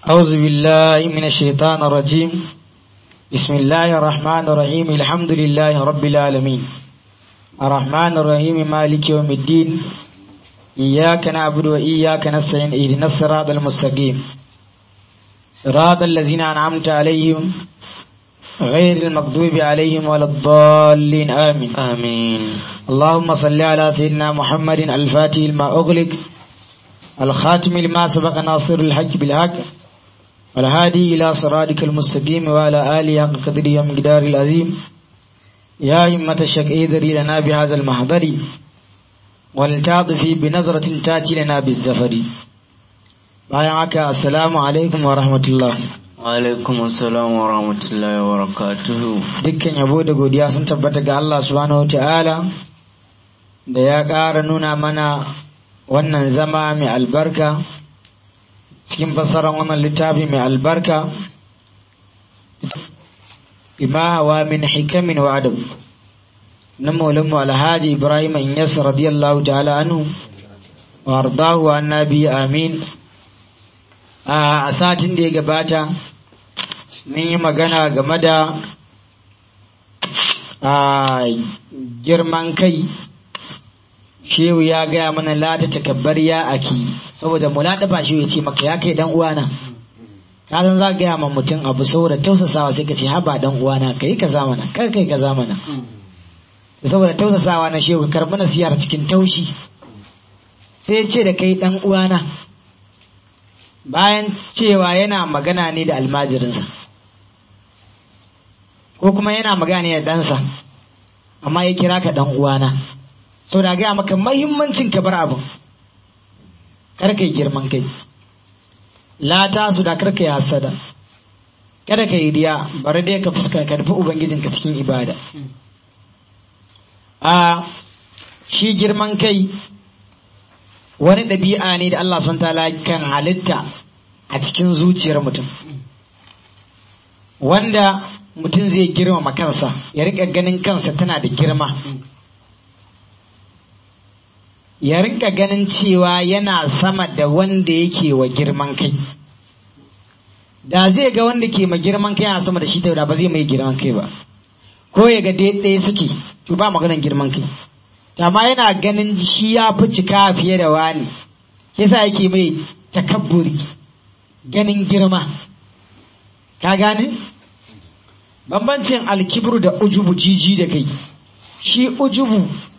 أعوذ بالله من الشيطان الرجيم بسم الله الرحمن الرحيم الحمد لله رب العالمين الرحمن الرحيم مالك يوم الدين إياك نعبد وإياك نستعين اهدنا الصراط المستقيم صراط الذين أنعمت عليهم غير المغضوب عليهم ولا الضالين آمين آمين اللهم صل على سيدنا محمد الفاتح لما أغلق الخاتم لما سبق ناصر الحق بالحق والهادي إلى صراطك المستقيم وعلى آله حق قدره ومقدار العظيم يا همة الشك اذري لنا بهذا المحضر ولتعطفي بنظرة تأتي لنا بالزفر بايعك السلام عليكم ورحمة الله alaikum assalam wa rahmatullahi wa barakatuhu dukkan yabo da godiya sun tabbata ga Allah subhanahu wa ta'ala da ya ƙara nuna mana wannan zama mai albarka cikin fassarar wannan littafi mai albarka bima hawa min hikamin wa adab na maulanmu alhaji ibrahim inyas radiyallahu ta'ala anhu wa ardahu annabi amin a satin da ya gabata mun yi magana game da girman kai shehu ya gaya mana lata takabbar ya aki saboda mu lada ba shi ya ce maka ya kai dan uwana ka san za gaya ma mutum abu saboda tausasawa sai ka ce haba dan uwana kai ka zamana kar kai ka zamana saboda tausasawa na shehu karbi nasiyar cikin taushi sai ya ce da kai dan uwana bayan cewa yana magana ne da almajirinsa ko kuma yana magana ne da ɗansa amma ya kira ka dan uwana sau da gaya maka mahimmancin ka bar abin karka yi girman kai lata su da karka yi hasada kada ka yi riya bari dai ka fuska ka nufi ubangijinka cikin ibada a shi girman kai wani ɗabi'a ne da Allah sun tala kan halitta a cikin zuciyar mutum wanda mutum zai girmama kansa ya rika ganin kansa tana da girma ya rinka ganin cewa yana sama da wanda yake wa girman kai da zai ga wanda ke ma girman kai yana sama da shi da ba zai mai girman kai ba ko ya ga ɗaya suke to ba maganan girman kai amma yana ganin shi ya fi cika fiye da wani yasa yake mai takabburi ganin girma ka gane bambancin alkibru da ujubu jiji da kai shi ujubu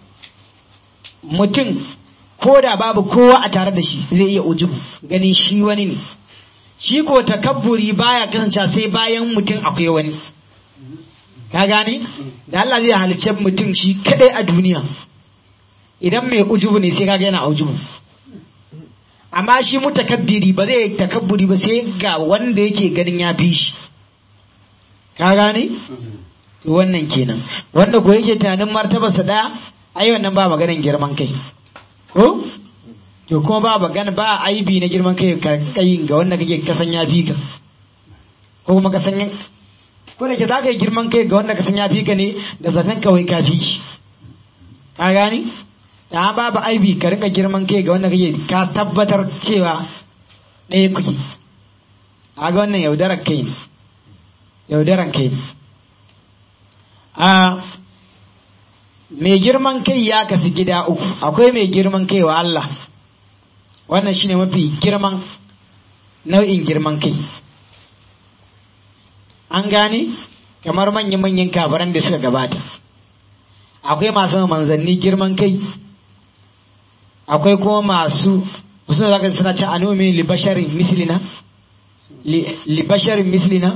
mutum ko da babu kowa a tare da shi zai iya ujubu ganin shi wani ne shi ko takabburi baya kasance sai bayan mutum akwai wani ka gane da Allah zai halicce mutum shi kadai a duniya idan mai ujubu ne sai kaga yana ujubu amma shi mutakabbiri ba zai takabburi ba sai ga wanda yake ganin ya fi shi ka gane wannan kenan wanda ko yake tunanin martabarsa daya ai wannan ba maganan girman kai ko to kuma ba magana ba aibi na girman kai kai ga wanda kake kasan ya fi ka ko kuma kasan ko da ke za ka yi girman kai ga wanda kasan ya fi ka ne da zaton kawai ka fi shi ka gani da babu aibi ka rika girman kai ga wanda kake ka tabbatar cewa ɗaya kuke a ga wannan yaudarar kai ne yaudaran kai ne a mai girman kai ya kasu gida uku akwai mai girman kai wa Allah wannan shine mafi girman nau'in girman kai an gane kamar manyan-manyan kafaran da suka gabata akwai masu manzanni girman kai akwai kuma masu wasu da suna cin anomi libasharin mislina libasharin mislina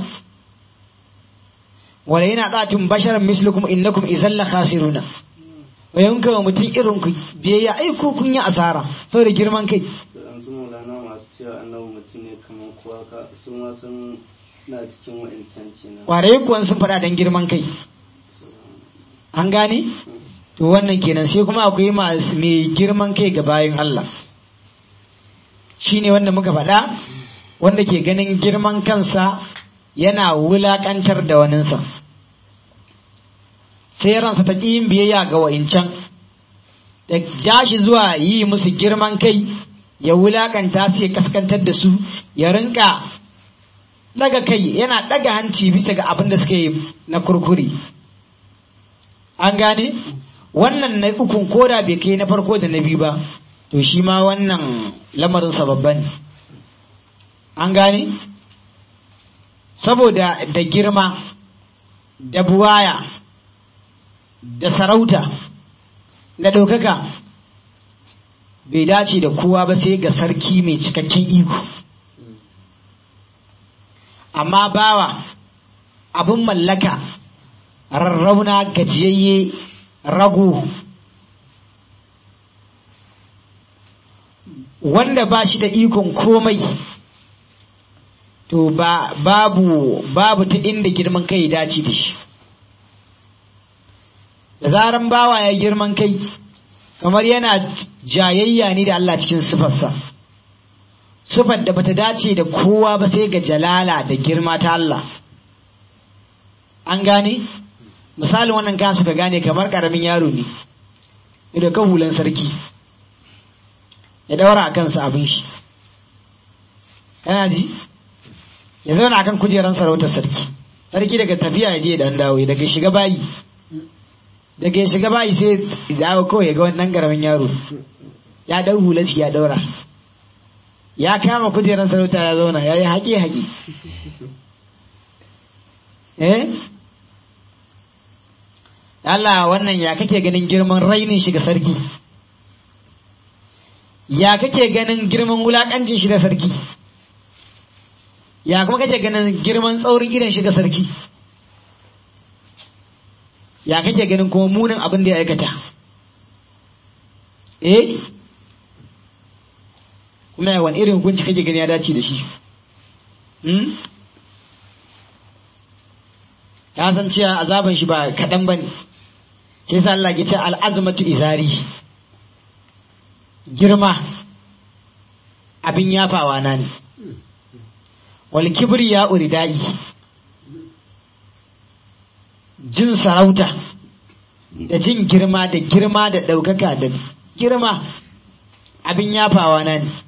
wala yana tsatin basharan mislukum innakum izan la khasiruna wa yanka wa mutum irin ku biyayya ai ko kun yi asara saboda girman kai yanzu maulana masu cewa annabi mutum ne kamar kowa ka su ma sun na cikin wa'incan kenan kwarai kuwan sun faɗa dan girman kai an gane to wannan kenan sai kuma akwai masu mai girman kai ga bayan Allah shine wanda muka faɗa wanda ke ganin girman kansa yana wulaƙantar da waninsa sai ransa ta ƙi yin biyayya ga wa'incan da ja shi zuwa yi musu girman kai ya wulaƙanta su ya kaskantar da su ya rinka daga kai yana daga hanci bisa ga abin da suka yi na kurkuri an gane wannan na ukun koda bai kai na farko da na biyu ba to shi ma wannan lamarin babban ne an gane saboda da girma da buwaya da sarauta da ɗaukaka bai dace da kowa ba sai ga sarki mai cikakken iko amma bawa abin mallaka rarrauna gajiyayye rago wanda ba shi da ikon komai to ba babu babu ta inda girman kai ya dace da shi da zaran bawa ya girman kai kamar yana jayayya ne da Allah cikin sifarsa sifar da bata dace da kowa ba sai ga jalala da girma ta Allah an gane misalin wannan kan suka gane kamar karamin yaro ne da kan hulan sarki ya daura a kansa abin shi kana ji ya zauna akan kujeran sarautar sarki sarki daga tafiya ya je dan dawo daga shiga bayi daga ya shiga bayi sai ya dawo kawai ya ga wannan karamin yaro ya dau hular shi ya daura ya kama kujeran sarauta ya zauna ya yi haƙe haƙe eh Allah wannan ya kake ganin girman rainin shi ga sarki ya kake ganin girman wulakancin shi da sarki ya kuma kake ganin girman tsaurin idan shi ga sarki ya kake ganin kuma munin abin da ya aikata eh kuma ya wani irin hukunci kake gani ya dace da shi hmm? ya san cewa azaban shi ba kaɗan ba ne ke sa Allah ke ce al'azmatu izari girma abin yafawa na ne wal kibri ya uridai jin sarauta da jin girma da girma da ɗaukaka da girma abin yafawa na ne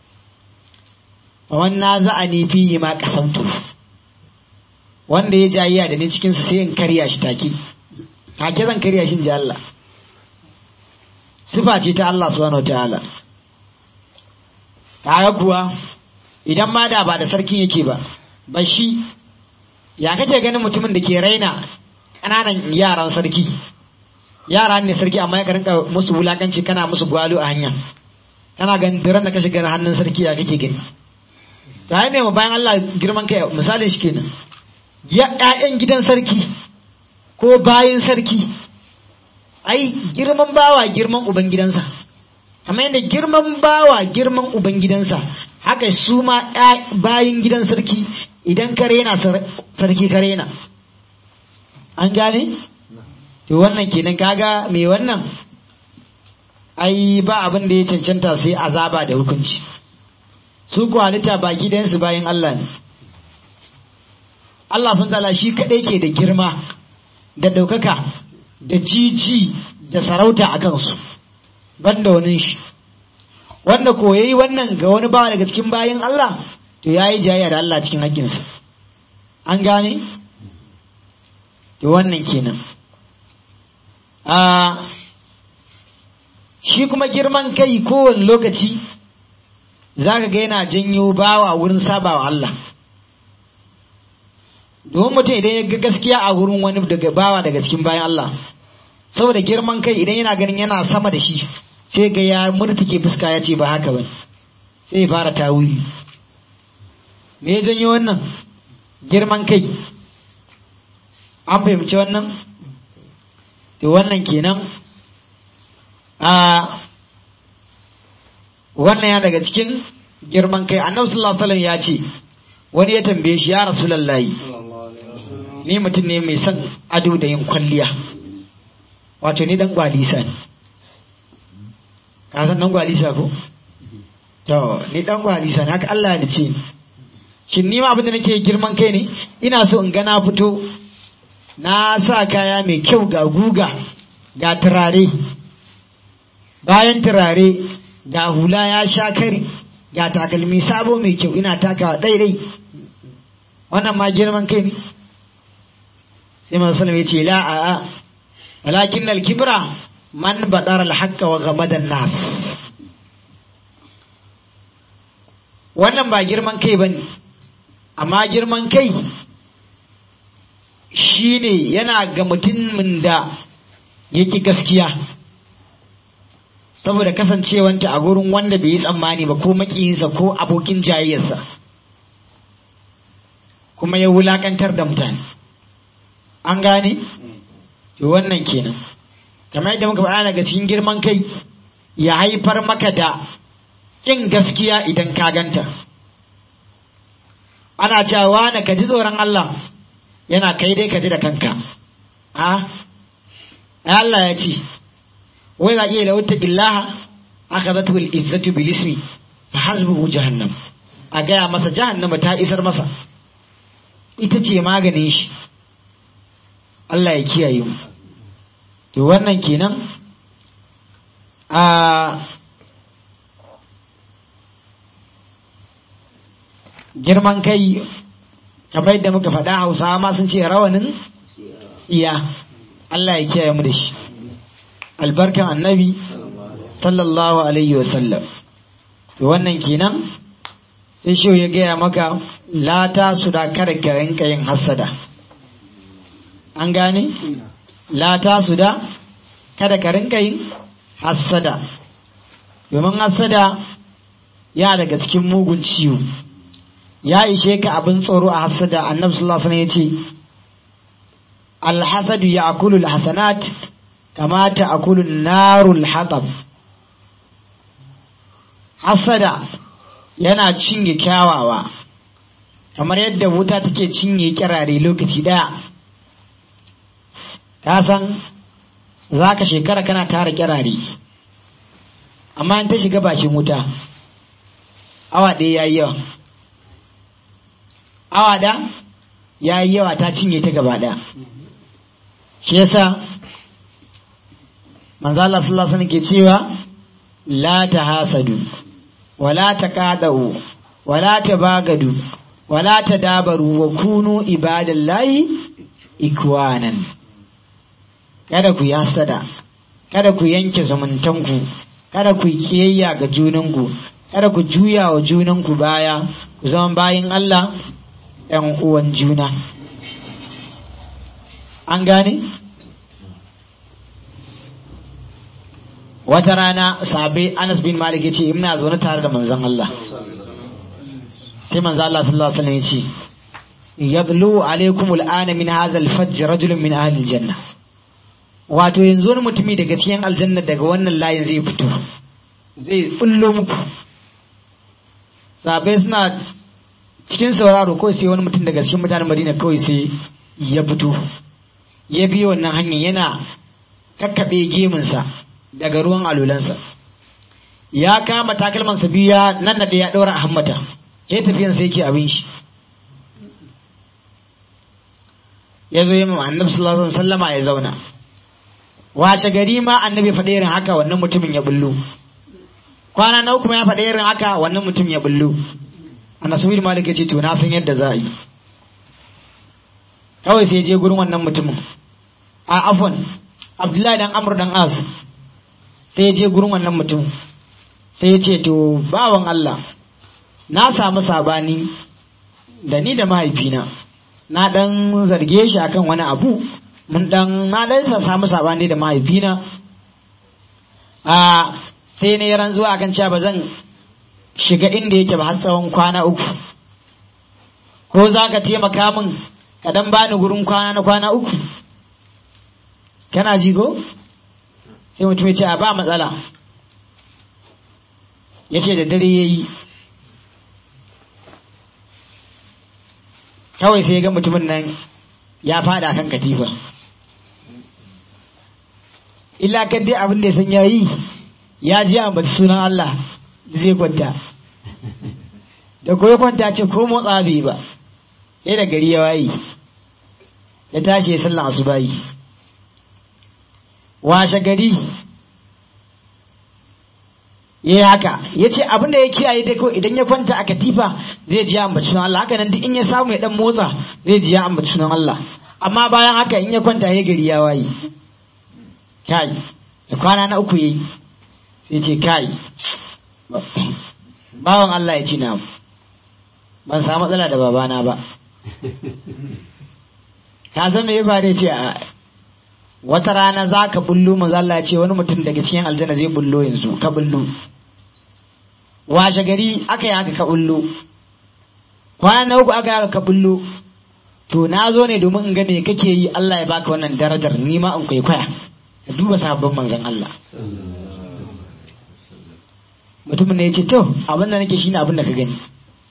wannan za a nufi ma kasamtu wanda ya jayiya da ni cikinsu sai in karya shi take take zan karya shi ji Allah sifa ce ta Allah subhanahu wa ta'ala kaga kuwa idan ma da ba da sarkin yake ba ba shi ya kake ganin mutumin da ke raina ƙananan yaran sarki yara ne sarki amma ya rinka musu wulakanci kana musu gwalo a hanya kana ganin duran da ka shiga hannun sarki ya kake gani ta yi mai bayan Allah girman kai misalin shi kenan ya ƴaƴan gidan sarki ko bayan sarki ai girman bawa girman uban gidansa kamar yadda girman bawa girman uban gidansa haka su ma bayan gidan sarki idan ka rena sarki ka rena an gane to wannan kenan kaga mai wannan ai ba abin da ya cancanta sai azaba da hukunci su ku halitta baki ɗayansu bayan Allah ne Allah sun tala shi kaɗai ke da girma da ɗaukaka da jiji da sarauta a kansu banda wani shi wanda ko yayi wannan ga wani bawa daga cikin bayan Allah to yayi jayya da Allah cikin haƙƙinsa an gane to wannan kenan a shi kuma girman kai kowane lokaci za ka ga yana janyo bawa wurin sabawa Allah domin mutum idan ya ga gaskiya a wurin wani daga bawa daga cikin bayan Allah saboda girman kai idan yana ganin yana sama da shi sai ga ya murtuke fuska ya ce ba haka ba sai ya fara tawuri me ya janyo wannan girman kai an fahimci wannan to wannan kenan a wannan ya daga cikin girman kai annabi sallallahu alaihi wasallam ya ce wani ya tambaye shi ya rasulullahi ni mutum ne mai son ado da yin kwalliya wato ni dan gwalisa ne ka san dan gwalisa ko to ni dan gwalisa ne haka Allah ya ce shin ni ma abin da nake girman kai ne ina so in ga na fito na sa kaya mai kyau ga guga ga turare bayan turare ga hula ya sha kari ga takalmi sabo mai kyau ina takawa daidai wannan ma girman kai ne sai manzo sallallahu ya ce la a a walakin al-kibra man badara al-haqqa wa ghamada nas wannan ba girman kai bane amma girman kai shine yana ga mutumin da yake gaskiya saboda kasancewanta a gurin wanda bai yi tsammani ba ko makiyinsa ko abokin jayayyarsa kuma ya wulakantar da mutane an gane to wannan kenan kamar yadda muka faɗa daga cikin girman kai ya haifar maka da ƙin gaskiya idan ka ganta ana cewa na ka ji tsoron Allah yana kai dai ka ji da kanka a Allah ya ce wai za iya lauta illaha aka zata wil izzatu bil ismi fa hasbuhu jahannam a gaya masa jahannama ta isar masa ita ce maganin shi Allah ya kiyaye mu to wannan kenan a girman kai kamar yadda muka faɗa hausawa ma sun ce rawanin iya Allah ya kiyaye mu da shi albarkan annabi sallallahu alaihi wasallam to wannan kenan sai shi ya gaya maka lata su da kada ka rinka yin hassada an gane lata su da kada ka rinka yin hassada domin hassada ya daga cikin mugun ciwo ya ishe ka abin tsoro a hassada annabi sallallahu alaihi wasallam ya ce alhasadu ya akulu alhasanat kama ta akulu narul hatab hasada yana cinye kyawawa kamar yadda wuta take cinye kirare lokaci daya ka san za ka shekara kana tara kirare amma in ta shiga bakin wuta awa ɗaya ya yi yawa awa da ya yi yawa ta cinye ta gaba ɗaya shi yasa manzo Allah sallallahu alaihi wasallam ke cewa la tahasadu wala taqadu wala tabagadu wala tadabaru wa kunu ibadallahi ikwanan kada ku yi hasada kada ku yanke zumuntanku kada ku yi kiyayya ga junanku kada ku juya wa junanku baya ku zama bayin Allah ‘yan uwan juna an gane? wata rana sahabai Anas bin Malik yace ina zaune tare da manzon Allah sai manzon Allah sallallahu alaihi wasallam yace yadlu alaikum al'ana min hadha al-fajj rajulun min ahli al-janna wato yanzu wani mutumi daga cikin aljanna daga wannan layin zai fito zai bullo muku sahabai suna cikin sauraro kawai sai wani mutum daga cikin mutanen Madina kawai sai ya fito ya biyo wannan hanyar yana kakkaɓe gemunsa daga ruwan alulansa ya kama takalmansa biyu ya nan da ya ɗora a hammata ya tafiyan sai yake abin shi ya zo yi ma annabi sallallahu alaihi wasallama ya zauna washe gari ma annabi faɗa irin haka wannan mutumin ya bullo kwana na uku ya faɗa irin haka wannan mutum ya bullo annabi bin malik ya ce to na san yadda za a yi kawai sai je gurin wannan mutumin a afwan abdullahi dan amr dan as sai ya je gurin wannan mutum sai ya ce to bawan Allah na samu sabani da ni da mahaifina na dan zarge shi akan wani abu mun dan na dan samu sabani da mahaifina a sai ne ran zuwa akan cewa ba zan shiga inda yake ba har tsawon kwana uku ko za ka taimaka min ka dan bani gurin kwana na kwana uku kana ji ko sai mutum ya ce a ba matsala ya ce da dare ya yi kawai sai ya ga mutumin nan ya fada kan katifa illa kan dai abin da ya san ya yi ya ji ambaci sunan Allah zai kwanta da ko ya kwanta ce ko motsa bai ba sai da gari ya waye ya tashi ya sallan asubahi washe gari ya yi haka ya ce abin da ya kiyaye ta kawai idan ya kwanta a katifa zai ji ya ambaci sunan Allah haka nan duk in ya samu ya dan motsa zai ji ya ambaci sunan Allah amma bayan haka in ya kwanta ya gari ya waye kai da kwana na uku yayi sai ce kai bawan Allah ya ci na ban samu matsala da babana ba ka san me ya faru ya ce a wata rana za ka bullo manzo Allah ya ce wani mutum daga cikin aljanna zai bullo yanzu ka bullo washe gari aka yi haka ka bullo kwana na uku aka yi haka ka bullo to na zo ne domin in ga me kake yi Allah ya baka wannan darajar ni ma in kwaikwaya ka duba sabbin manzon Allah mutumin ne ya ce to abin da nake shine abin da ka gani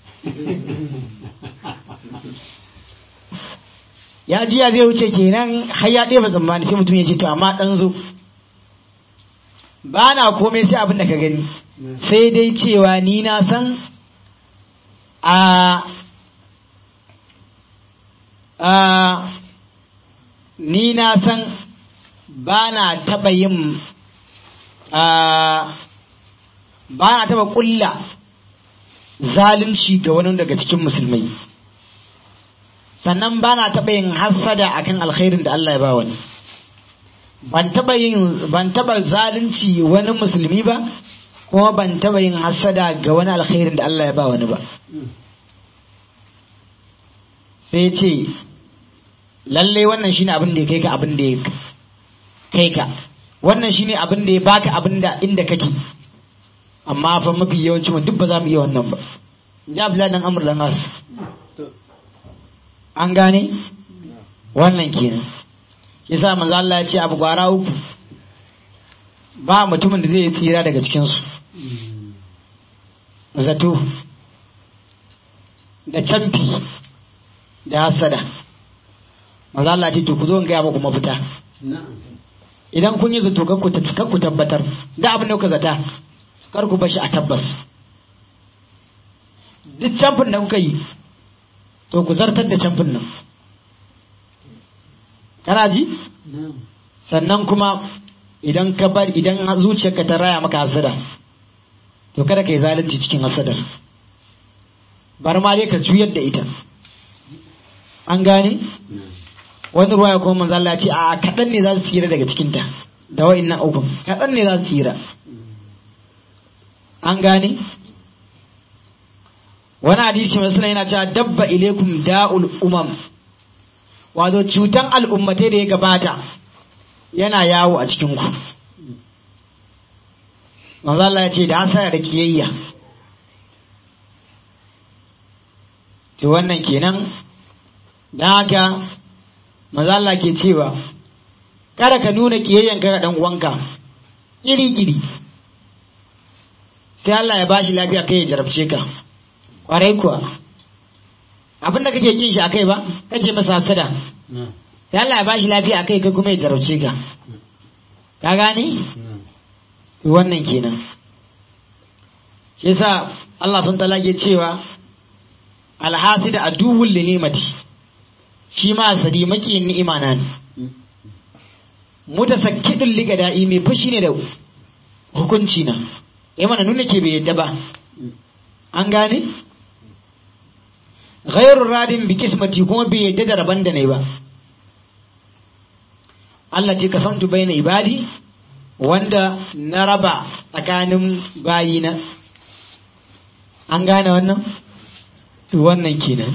ya jiya zai wuce kenan har ya ɗeba tsammani sai mutum ya ce to amma ɗan zo ba na komai sai abin da ka gani sai dai cewa ni na san a a ni na san ba na taɓa yin a ba na taɓa ƙulla zalunci ga wani daga cikin musulmai sannan ba na taɓa yin hassada akan alkhairin da Allah ya ba wani ban taɓa yin ban taɓa zalunci wani musulmi ba kuma ban taɓa yin hassada ga wani alkhairin da Allah ya ba wani ba sai ce lallai wannan shine abin da ya kai ka abin da ya kai ka wannan shine abin da ya baka abin da inda kake amma fa mafi yawanci duk ba za mu iya wannan ba ja Abdullahi dan Amr dan As an gane wannan kenan yasa manzo Allah ya ce abu gwara uku ba mutumin da zai tsira daga cikin su zato da canfi da hasada manzo Allah ya ce to ku zo in gaya muku mafita idan kun yi zato kar ku tabbatar da abin da kuka zata kar ku bashi a tabbas duk camfin da kuka yi to ku zartar da camfin nan kana ji sannan kuma idan ka bar idan zuciyarka ta raya maka hasada to kada ka yi zalunci cikin hasadar bar ma dai ka juyar da ita an gane wani ruwaya kuma manzo Allah ya ce a kaɗan ne za su tsira daga cikinta da wa'innan ukun kaɗan ne za su tsira an gane wani hadisi masu yana cewa dabba ilaikum da'ul umam wato cutan al'ummatai da ya gabata yana yawo a cikin ku manzo Allah ya ce da hasara da kiyayya to wannan kenan dan haka manzo Allah ke cewa kada ka nuna kiyayyan ka ga dan uwanka iri iri sai Allah ya bashi lafiya kai ya jarabce ka kwarai kuwa abin da kake kin shi akai ba kake masa hasada sai Allah ya bashi lafiya akai kai kuma ya jarabce ka ka gane wannan kenan shi yasa Allah sun talage cewa alhasida aduwwul li ni'mati shi ma sadi maki ni'ima na ne mutasakkidul liga da'i mai fushi ne da hukunci na ya mana nuna ke bai yadda ba an gane ghairun radin bi kismati kuma bai yadda da rabon da ne ba Allah ce kasantu baina ibadi wanda na raba tsakanin bayina an gane wannan to wannan kenan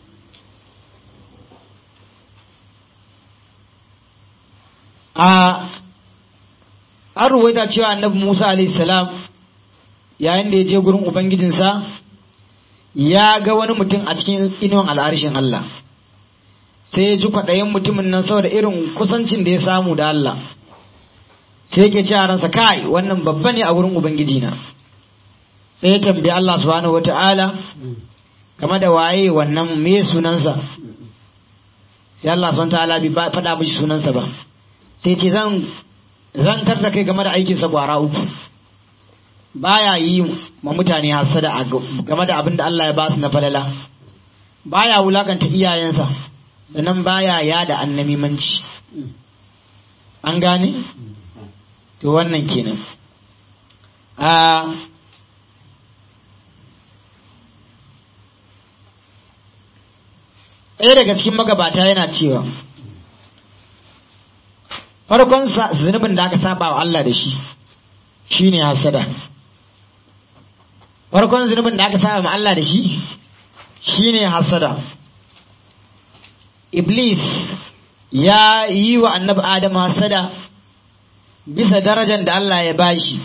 a an ruwaita cewa annabi Musa alaihi salam yayin da ya je gurin ubangijinsa ya ga wani mutum a cikin inuwan al'arshin Allah sai ya ji kwaɗayin mutumin nan saboda irin kusancin da ya samu da Allah sai yake ce a ransa kai wannan babba ne a gurin ubangijina sai ya tambayi Allah subhanahu wata'ala game da waye wannan me sunansa sai Allah subhanahu wata'ala bai faɗa mishi sunansa ba sai ce zan zan da kai game da aikinsa gwara uku baya yi ma mutane hasada game da abin da Allah ya ba su na falala baya wulakanta iyayensa sannan baya yada annamimanci an gane to wannan kenan a ɗaya daga cikin magabata yana cewa farkon sa- zunubin da aka saba wa Allah da shi shine hasada farkon zunubin da aka saba ma Allah da shi shine hasada iblis ya yi wa annabi adam hasada bisa darajar da Allah ya bashi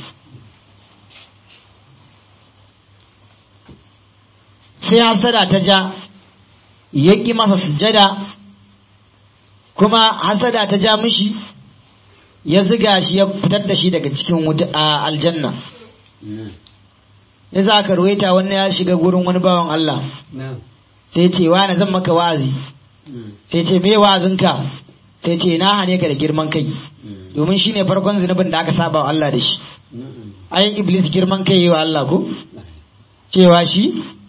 sai hasada ta ja ya ƙi masa sujada kuma hasada ta ja mishi ya ziga shi ya fitar da shi daga cikin wuta a aljanna ya za ka ruwaita wani ya shiga gurin wani bawan Allah sai ce wani zan maka wa'azi sai ce me wa'azinka sai ce na hane ka da girman kai domin shi ne farkon zunubin da aka saba wa Allah da shi ayin iblis girman kai yi wa Allah ko cewa shi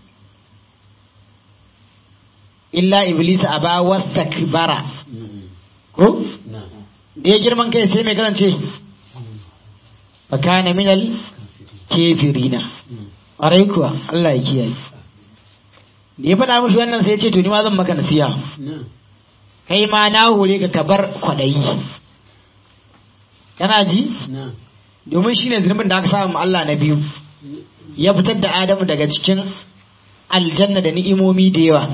illa iblis aba wastakbara ko da ya girman kai sai mai karance fa kana minal kafirina ƙwarai kuwa Allah ya kiyaye da ya faɗa mishi wannan sai ya ce to ni ma zan maka nasiha kai ma na hore ka ka bar kwaɗayi kana ji domin shine zunubin da aka samu Allah na biyu ya fitar da Adamu daga cikin aljanna da ni'imomi da yawa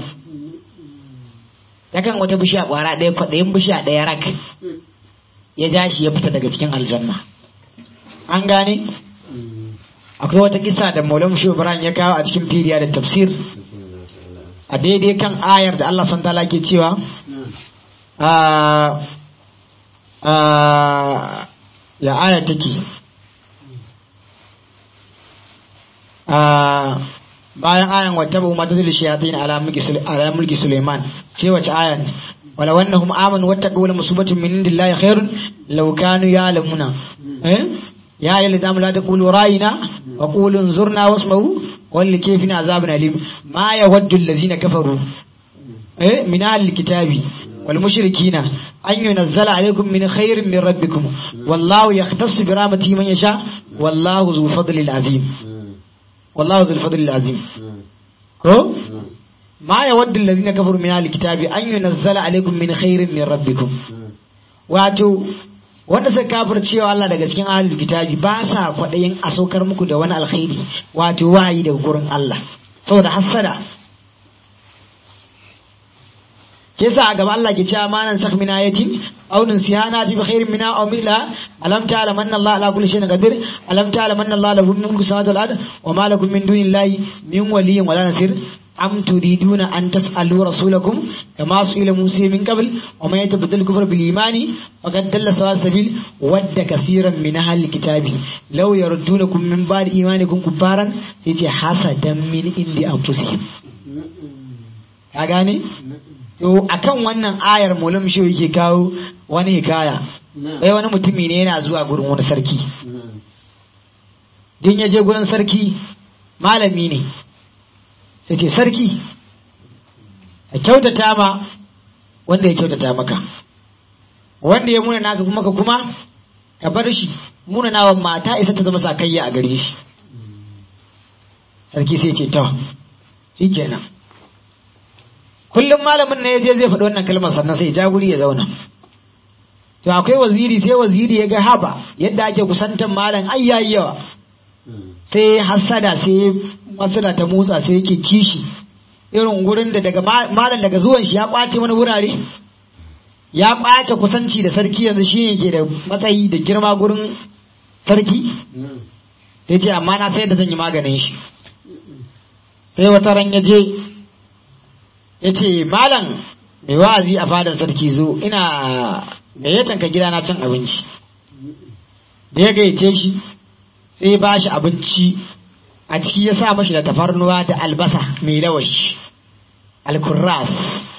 yakan wata bishiya ƙwara ɗaya kwaɗayin bishiya ɗaya rak ya ja shi ya fita daga cikin aljanna an gane akwai wata kisa da maulam shi ibrahim ya kawo a cikin firiya da tafsir a daidai kan ayar da Allah son tala ke cewa a a ya aya take a bayan ayan wata bu mata zulu shayatin ala mulki Sule- ala mulki Suleiman ce wace ayan ne wala wannahum amanu wattaqu la musibatin min indillahi khairun law kanu ya'lamuna eh ya ayyuhal ladina la taqulu ra'ina wa qulu anzurna wasma'u wal kayfina azabun alim ma yawaddu allazina kafaru eh min ahli kitabi wal mushrikina an yunzala alaykum min khairin min rabbikum wallahu yahtassu bi rahmatihi man yasha wallahu zu fadlil azim wallahu zu fadlil azim ko ما يود الذين كفروا من أهل الكتاب أن ينزل عليكم من خير من ربكم wato wanda suka kafir cewa Allah daga cikin ahlul kitabi ba sa kwaɗayin a saukar muku da wani alkhairi wato wahayi daga gurin Allah saboda hassada ke sa a gaba Allah ke cewa manan sak min ayatin aw nusyana bi khairin minha aw mithla alam ta'lam anna Allah ala kulli shay'in qadir alam ta'lam anna Allah lahu mulku samawati wal ard wa ma lakum min dunillahi min waliyyin wala nasir am turiduna an tas'alu rasulakum kama su'ila Musa min qabl wa man yatabaddal kufra bil imani faqad dalla sawa sabil wadda kaseeran min ahli kitabi law yardunakum min ba'di imanikum kufaran sai ce hasadan min indi anfusihim ka gane to akan wannan ayar mulam shi yake kawo wani hikaya bai wani mutumi ne yana zuwa gurin wani sarki din ya je gurin sarki malami ne sai ce sarki a kyautata ma wanda ya kyautata maka wanda ya muna naka kuma ka kuma ka bar shi muna nawa mata isa ta zama sakayya a gare shi sarki sai ce to shi kenan kullum malamin ne ya je zai faɗi wannan kalmar sannan sai ja guri ya zauna to akwai waziri sai waziri ya ga haba yadda ake kusantan malam ai yayi yawa sai hasada sai masada ta motsa sai yake kishi irin gurin da daga malam daga zuwan shi ya kwace wani wurare ya kwace kusanci da sarki yanzu shi ne ke da matsayi da girma gurin sarki sai ce amma na sai da zan yi maganin shi sai wata ran ya je ya ce malam mai wa'azi a fadar sarki zo ina gayyatan ka gida na cin abinci da ya gayyace shi sai ba shi abinci a ciki ya sa mashi da tafarnuwa da albasa mai lawashi alkurras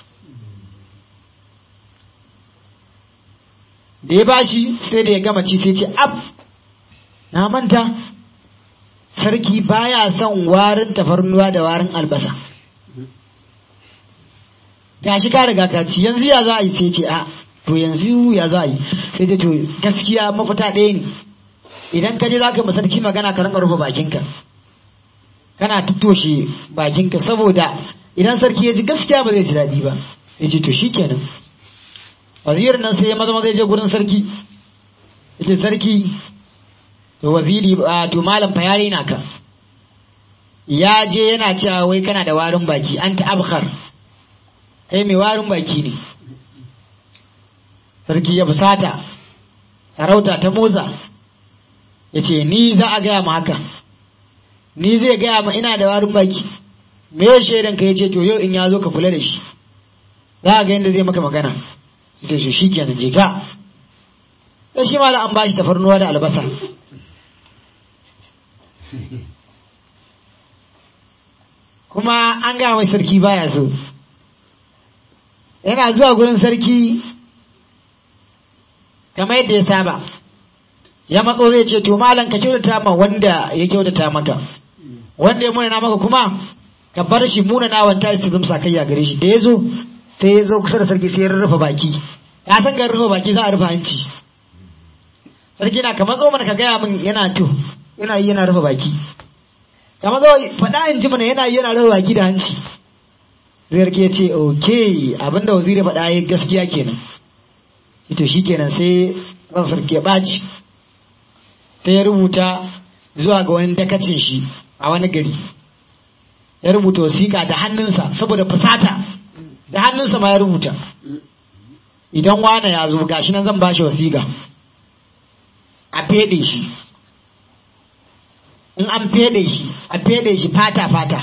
da ya bashi sai da ya gama ci sai ce ab na manta sarki baya son warin tafarnuwa da warin albasa gashi ka riga ka ci yanzu ya za a yi sai ce a to yanzu ya za a yi sai ce to gaskiya mafita ɗaya ne idan ka je za ka sarki magana ka rinka rufe bakinka kana tattoshe bakinka saboda idan sarki ya ji gaskiya ba zai ji daɗi ba ya ce to shikenan wazirin nan sai ya maza maza ya je gurin sarki ya ce sarki to waziri a to malam fa yare na ka ya je yana cewa wai kana da warin baki an ta abkhar kai mai warin baki ne sarki ya fusata sarauta ta motsa ya ce ni za a gaya ma haka ni zai gaya ma ina da warin baki me ya shaidan ka ya ce to yau in ya zo ka kula da shi za a ga yadda zai maka magana ya ce shi kenan je ka sai shi mala an bashi tafarnuwa da albasa kuma an gaya mai sarki baya so yana zuwa gurin sarki kamar yadda ya saba ya matso zai ce to malam ka kyautata ma wanda ya kyautata maka wanda ya munana maka kuma ka bar shi munana wanta su zama sakayya gare shi da ya zo sai ya zo kusa da sarki sai ya rufe baki ya san ga rufe baki za a rufe hanci sarki na kamar zo mana ka gaya min yana to yana yi yana rufe baki kamar zo faɗa in ji mana yana yi yana rufe baki da hanci sarki ya ce ok abinda waziri faɗa ya gaskiya kenan ito shi kenan sai ran sarki ya ɓaci sai ya rubuta zuwa ga wani dakacin shi a wani gari ya rubuta wasiƙa da hannunsa saboda fusata da hannunsa ma ya rubuta idan wane ya zo gashi nan zan ba shi wasiƙa a feɗe shi in an feɗe shi a feɗe shi fata fata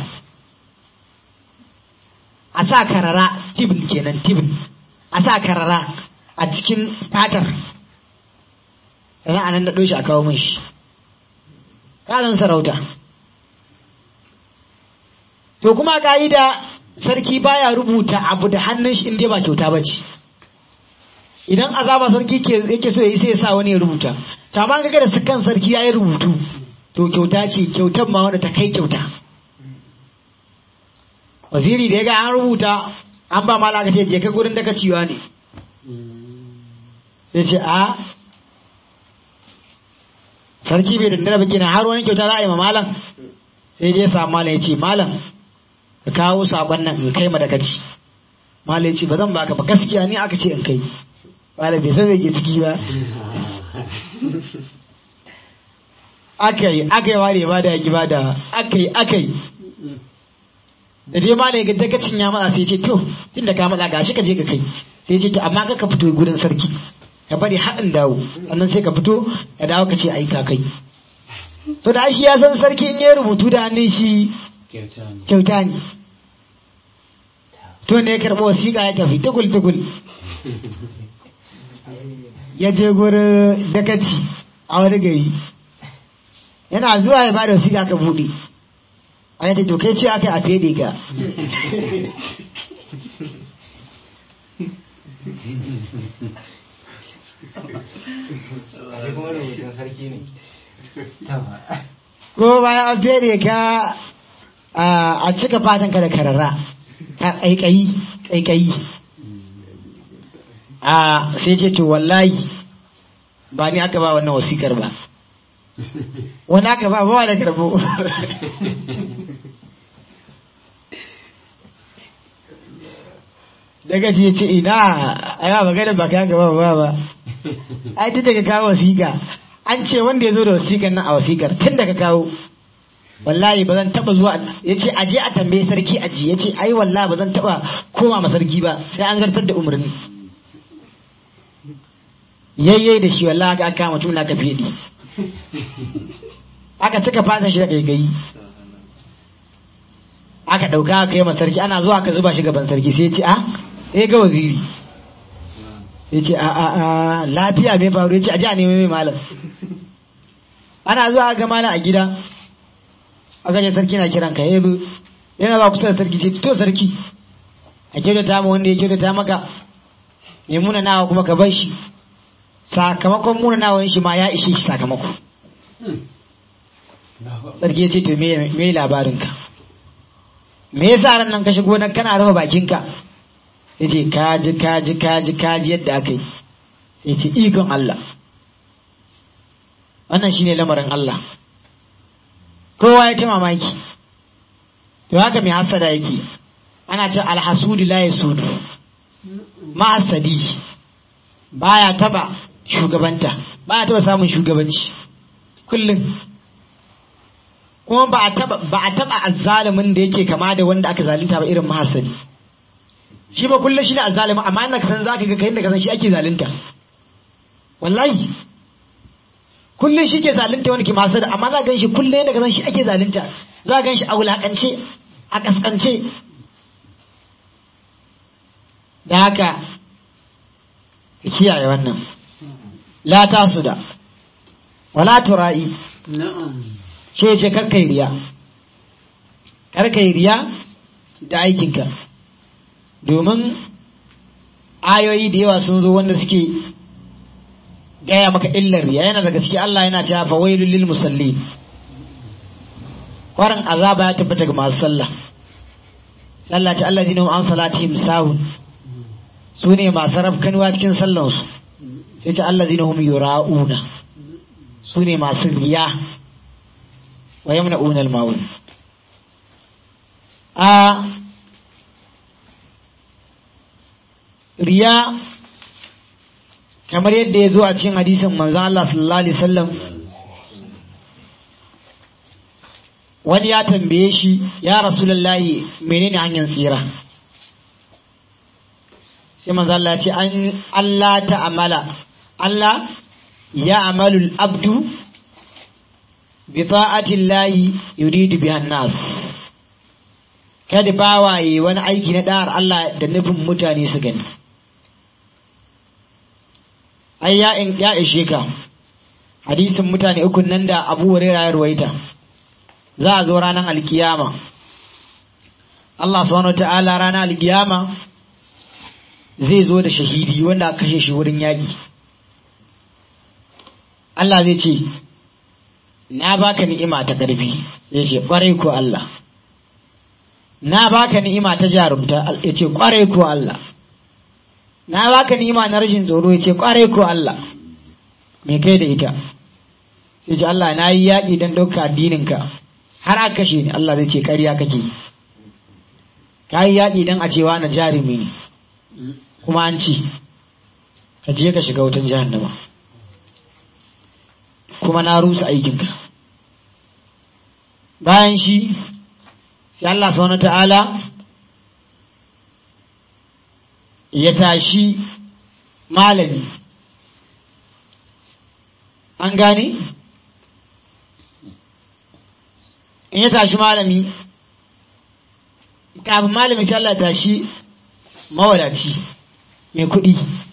a sa karara tibin kenan tibin a sa karara a cikin fatar sannan a nan da shi a kawo min shi ƙarin sarauta to kuma ka'ida sarki baya rubuta abu da hannun shi inda ba kyauta ba ce idan azaba sarki yake so ya yi sai ya sa wani ya rubuta to amma kaga da kan sarki ya yi rubutu to kyauta ce kyautar ma wanda ta kai kyauta waziri da ya ga an rubuta an ba malaka ce je ka gurin daga ciwa ne sai ce a sarki bai dandara ba kenan har wani kyauta za a yi ma malam sai je sa malam ya ce malam ka kawo sakon nan in kai ma da kaci malam ya ce ba zan baka ba gaskiya ni aka ce in kai malam bai san zai ke ciki ba aka yi aka yi ware ba da ya ba da aka yi aka yi da dai malam ya ga dakacin ya matsa sai ya ce to tunda ka matsa gashi ka je ka kai sai ya ce to amma ka fito gurin sarki ka bari haɗin dawo sannan sai ka fito ka dawo ka ce ai ka kai so da shi ya san sarki in ya rubutu da hannun shi kyauta ne to ne ya karɓi wasiƙa ya tafi tugul tugul ya je gurin dakaci a wani gari yana zuwa ya bada wasiƙa ka buɗe a yadda to kai ce aka a fede ka ko bayan an fere ka a cika fatan ka da karara ka ƙaiƙayi ƙaiƙayi a sai ce to wallahi ba ni aka ba wannan wasikar ba wani aka ba ba da karbo daga ce ce ina a yawa magana ba ka gaba ba ba ai tun daga kawo wasiƙa an ce wanda ya zo da wasiƙar nan a wasiƙar tun daga kawo wallahi ba zan taba zuwa ya ce aje a tambaye sarki aji ya ce ai wallahi ba zan taba koma ma sarki ba sai an zartar da umarni yayye da shi wallahi aka kama tuna ka fedi aka cika fatan shi da gaigayi aka ɗauka aka yi ma sarki ana zuwa aka zuba shi gaban sarki sai ce a sai ga waziri sai ce a a a lafiya mai faru ya ce a ji a nemi mai malam ana zuwa ga malam a gida aka ce sarki na kiran ka yabi yana ba kusa da sarki ce to sarki a kyautata ma wanda ya kyautata maka mai muna nawa kuma ka bar shi sakamakon muna nawa shi ma ya ishe shi sakamako sarki ya ce to me labarinka me yasa ran nan ka shigo nan kana rufe bakinka yace kaji kaji kaji kaji yadda aka yi yace ikon Allah wannan shine lamarin Allah kowa ya ta mamaki to haka mai hasada yake ana ta alhasudu la yasudu mahasadi baya taba shugabanta baya taba samun shugabanci kullum kuma ba a taba ba a taba azzalimin da yake kama da wanda aka zalunta ba irin mahasadi shi ba kullum shi ne azzalimin amma inda ka san zaka ga kai inda ka san shi ake zalunta wallahi kullum shi ke zalunta wani ke masu da amma za gan shi kullum yadda gan shi ake zalunta za gan shi a wulakance a kaskance da haka ka kiyaye wannan la ta su da wala tura'i shi ce karkai riya karkai riya da aikinka domin ayoyi da yawa sun zo wanda suke gaya maka illar riya yana daga ciki Allah yana cewa fa wailul lil musallin kwarin azaba ya tabbata ga masu sallah sallah ce Allah dinu an salatihim sahun su ne masu rafkanuwa cikin sallansu sai ce Allah dinu hum yura'una su ne masu riya wa yamna'una al-ma'un a riya kamar yadda ya zo a cikin hadisin manzon Allah sallallahu alaihi wasallam wani ya tambaye shi ya rasulullahi menene hanyar tsira sai manzon Allah ya ce an Allah ta'amala Allah ya amalul abdu bi ta'atillahi yuridu bihan nas kada bawaye wani aiki na da'ar Allah da nufin mutane su gani ai ya in ya ishe ka hadisin mutane uku nan da Abu Hurairah ya ruwaita za a zo ranar alkiyama Allah subhanahu wataala ranar alkiyama zai zo da shahidi wanda aka kashe shi wurin yaƙi Allah zai ce na baka ni'ima ta ƙarfi ya ce ƙwarai ko Allah na baka ni'ima ta jarumta ya ce ƙwarai ko Allah na baka ni'ima na rashin tsoro ya ce ƙwarai ko Allah me kai da ita sai ce Allah na yi yaƙi don ɗauka addininka har aka kashe ni Allah zai ce ƙarya kake yi ka yi yaƙi don a cewa na jarumi ne kuma an ci ka je ka shiga wutan jahannama kuma na rusa aikinka bayan shi sai Allah subhanahu ta'ala ya tashi malami an gane in ya tashi malami kafin malami sai Allah ya tashi mawadaci mai kuɗi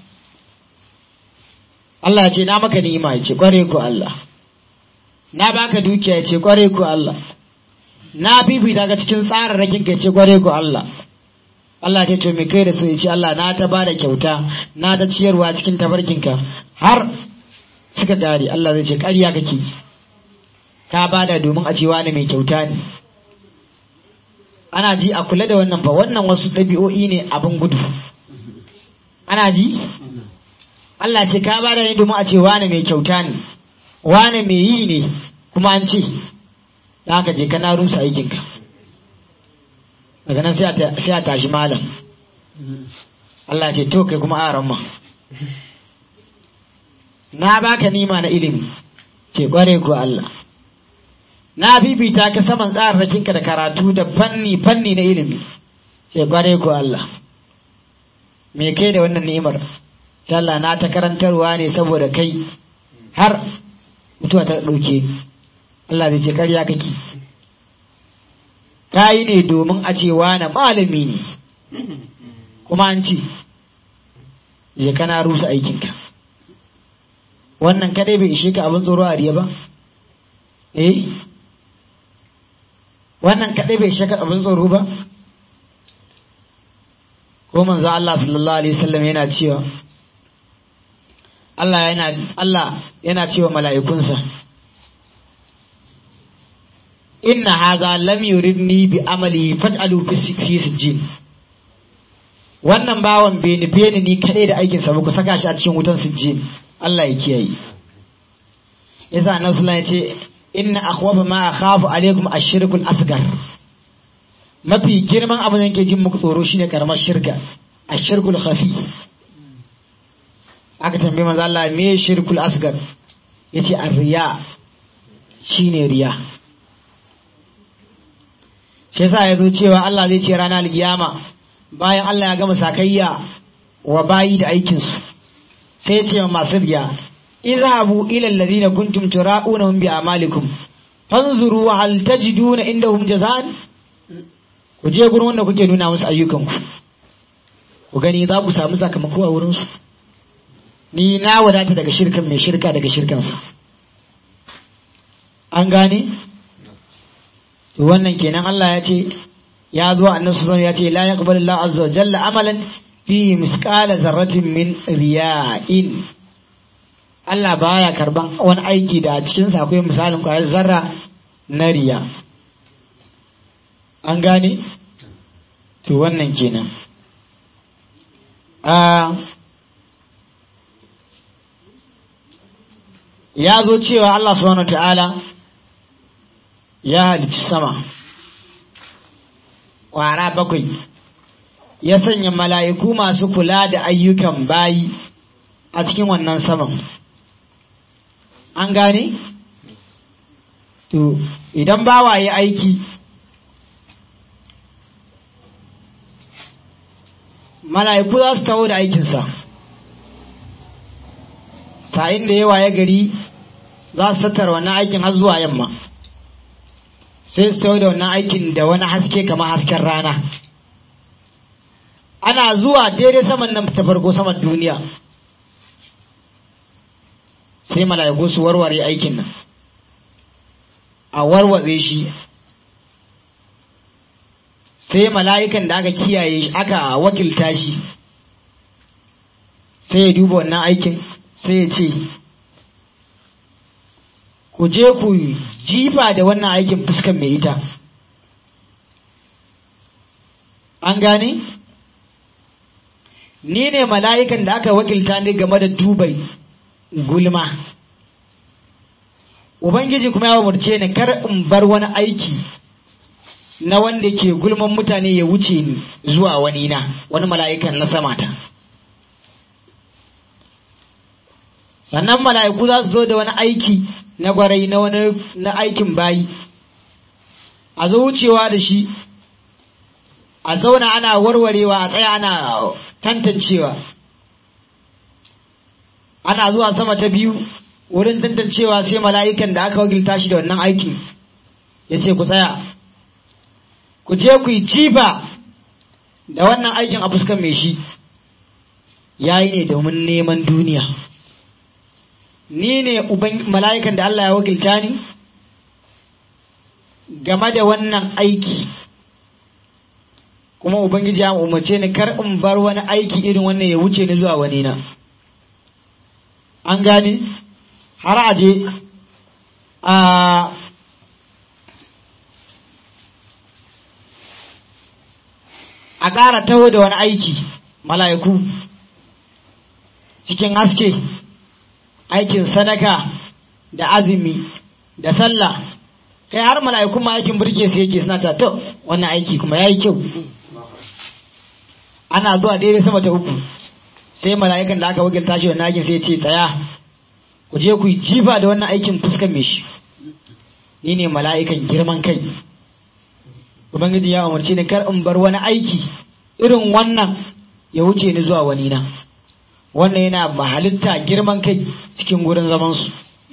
Allah ya ce na maka ni'ima ya ce kware ku Allah na baka dukiya ya ce kware ku Allah na fifita ka cikin tsararrakin ka ya ce kware ku Allah Allah ya ce to me kai da su ya ce Allah na ta bada kyauta na ta ciyarwa cikin tabarkinka har suka gari Allah zai ce ƙarya kake ka bada domin a cewa ne mai kyauta ne ana ji a kula da wannan fa wannan wasu ɗabi'o'i ne abin gudu ana ji Allah ce ka bada ne domin a ce wane mai kyauta ne wane mai yi ne kuma an ce da haka je kana rusa aikinka daga nan sai a tashi malam Allah ce to kai kuma aran ma na baka nima na ilimi ce kware ko Allah na bibita ka saman tsararrakinka da karatu da fanni fanni na ilimi ce kware ko Allah me kai da wannan ni'imar Allah na ta karantarwa ne saboda kai har mutuwa ta ɗauke Allah zai ce karya kake ka yi ne domin a ce na malami ne kuma an ce je kana rusa aikinka wannan kadai bai ishe ka abin tsoro a riya ba eh wannan kadai bai ishe ka abin tsoro ba ko manzo Allah sallallahu alaihi wasallam yana cewa Allah yana Allah yana cewa mala'ikunsa inna hadha lam yuridni bi amali faj'alu fi sijjin wannan bawan bai nufe ni ni kadai da aikinsa ba ku saka shi a cikin wutan sijjin Allah ya kiyaye yasa annabi sallallahu alaihi wasallam ya ce inna akhwafa ma akhafu alaikum ash-shirkul asghar mafi girman abin da yake jin muku tsoro shine karamar shirka ash-shirkul khafi aka tambaye manzo Allah me shirkul asghar yace ar-riya shine riya shi yasa yazo cewa Allah zai ce ranar alkiyama bayan Allah ya gama sakayya wa bayi da aikin su sai ya ce wa masu riya izhabu ila alladhina kuntum tura'unahum bi amalikum fanzuru hal tajiduna indahum jazaan ku je gurin wanda kuke nuna musu ayyukanku ku gani za ku samu sakamako a wurinsu ni na wadata daga shirkan mai shirka daga shirkansa an gane to wannan kenan Allah ya ce ya zo annabi sallallahu ya ce la yaqbalu Allah azza wa jalla amalan fi misqala zarratin min riya'in Allah baya karban wani aiki da a cikin sa akwai misalin kwayar zarra na riya an gane to wannan kenan ya zo cewa Allah subhanahu ta'ala ya halicci sama ƙwara bakwai ya sanya mala'iku masu kula da ayyukan bayi a cikin wannan saman an gane? to idan bawa ya aiki mala'iku za su taho da aikinsa sa'in da yawa ya gari za su tattara wannan aikin har zuwa yamma sai su taho da wannan aikin da wani haske kamar hasken rana ana zuwa daidai saman nan ta farko saman duniya sai mala'iku su warware aikin nan a warwatse shi sai mala'ikan da aka kiyaye shi aka wakilta shi sai ya duba wannan aikin sai ya ce ku je ku jifa da wannan aikin fuskan mai ita an gane ni ne mala'ikan da aka wakilta ni game da dubai gulma ubangiji kuma ya umarce ni kar in bar wani aiki na wanda ke gulman mutane ya wuce ni zuwa wani na wani mala'ikan na samata sannan mala'iku za su zo da wani aiki na gwarai na wani na aikin bayi a zo wucewa da shi a zauna ana warwarewa a tsaya ana tantancewa ana zuwa sama ta biyu wurin tantancewa sai mala'ikan da aka wakilta shi da wannan aikin ya ce ku tsaya ku je ku yi jifa da wannan aikin a fuskan mai shi ya yi ne domin neman duniya ni ne mala'ikan da Allah ya wakilta ni game da wannan aiki kuma ubangiji ya umarce ni kar in bar wani aiki irin wannan ya wuce ni zuwa wani na an gane har aje a a ƙara taho da wani aiki mala'iku cikin haske aikin sadaka da azumi da sallah kai har mala'iku ma aikin burge su yake suna ta to wannan aiki kuma ya yi kyau ana zuwa daidai sama ta uku sai mala'ikan da aka wakilta shi wannan aikin sai ce tsaya ku je ku yi jifa da wannan aikin fuskan mai shi ni ne mala'ikan girman kai ubangiji ya umarci ni kar in bar wani aiki irin wannan ya wuce ni zuwa wani na wannan yana mahalitta girman kai cikin gurin zamansu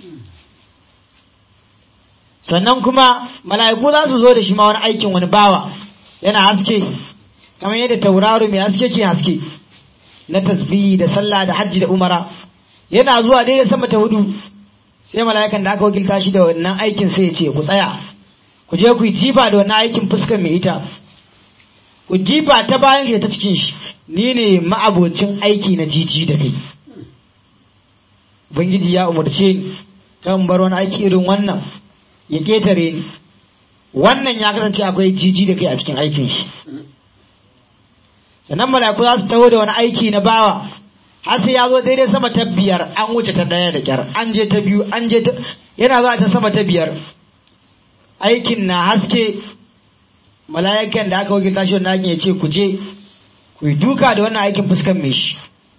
sannan kuma mala'iku za su zo da shi ma wani aikin wani bawa yana haske kamar yadda tauraro mai haske ke haske na tasbihi da sallah da hajji da umara yana zuwa daidai sama ta hudu sai mala'ikan da aka wakilta shi da wannan aikin sai ya ce ku tsaya ku je ku yi jifa da wannan aikin fuskar mai ita ku jifa ta bayan shi ta cikin shi ni ne ma'abocin aiki na jiji da kai ubangiji ya umarce ni kan bar wani aiki irin wannan ya ketare ni wannan ya kasance akwai jiji da kai a cikin aikin shi sannan mala'iku za su taho da wani aiki na bawa har sai ya zo daidai sama ta biyar an wuce ta ɗaya da kyar an je ta biyu an je ta yana zuwa ta sama ta biyar aikin na haske mala'ikan da aka wakilta shi wannan aikin ya ce ku je ku yi duka da wannan aikin fuskan mai shi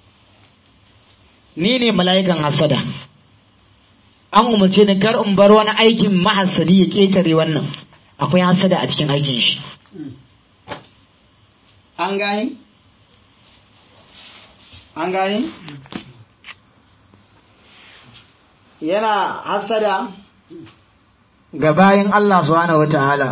ni ne mala'ikan hasada an umarce ni kar in bar wani aikin mahassadi ya ƙetare wannan akwai hasada a cikin aikin shi an gani an gani yana hasada ga bayan Allah subhanahu wata'ala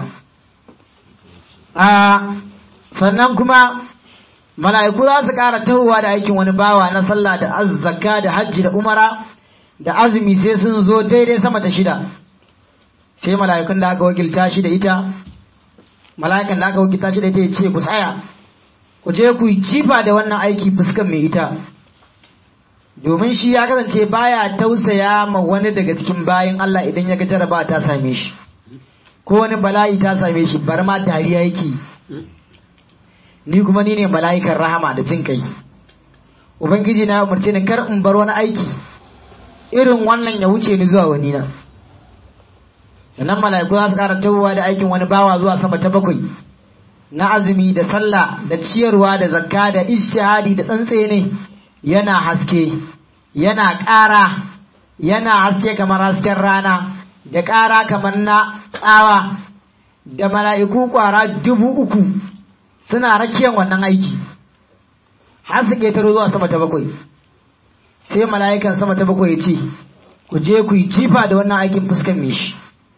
a sannan kuma mala'iku za su ƙara tahowa da aikin wani bawa na sallah da azzaka da hajji da umara da azumi sai sun zo daidai sama ta shida sai mala'ikun da aka wakilta shi da ita mala'ikan da aka wakilta shi da ita ya ce ku tsaya ku je ku yi jifa da wannan aiki fuskan mai ita domin shi ya kasance baya tausaya ma wani daga cikin bayan Allah idan ya ga jaraba ta same shi ko wani bala'i ta same shi bar ma dariya yake ni kuma ni ne mala'ikan rahama da jin kai ubangiji na umarce ni kar in bar wani aiki irin wannan ya wuce ni zuwa wani na sannan mala'iku za su ƙara tawowa da aikin wani bawa zuwa sama ta bakwai na azumi da sallah da ciyarwa da zakka da ijtihadi da tsantsene yana haske yana ƙara yana haske kamar hasken rana da ƙara kamar na tsawa da mala'iku ƙwara dubu uku suna rakiyan wannan aiki har su ƙetaro zuwa sama ta bakwai sai mala'ikan sama ta bakwai ya ce ku je ku yi jifa da wannan aikin fuskan mai shi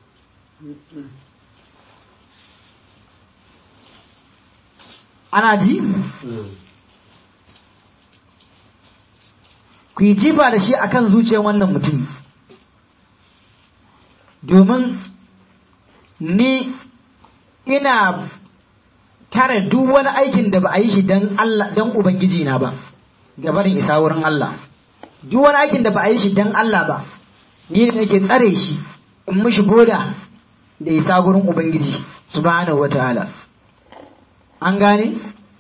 ana ji ku yi jifa da shi akan zuciyar wannan mutum domin ni ina tare duk wani aikin da ba a yi shi don Allah don Ubangiji na ba gabarin isa wurin Allah duk wani aikin da ba a yi shi don Allah ba ni ne nake tsare shi in mishi boda da isa wurin Ubangiji subhanahu wataala an gane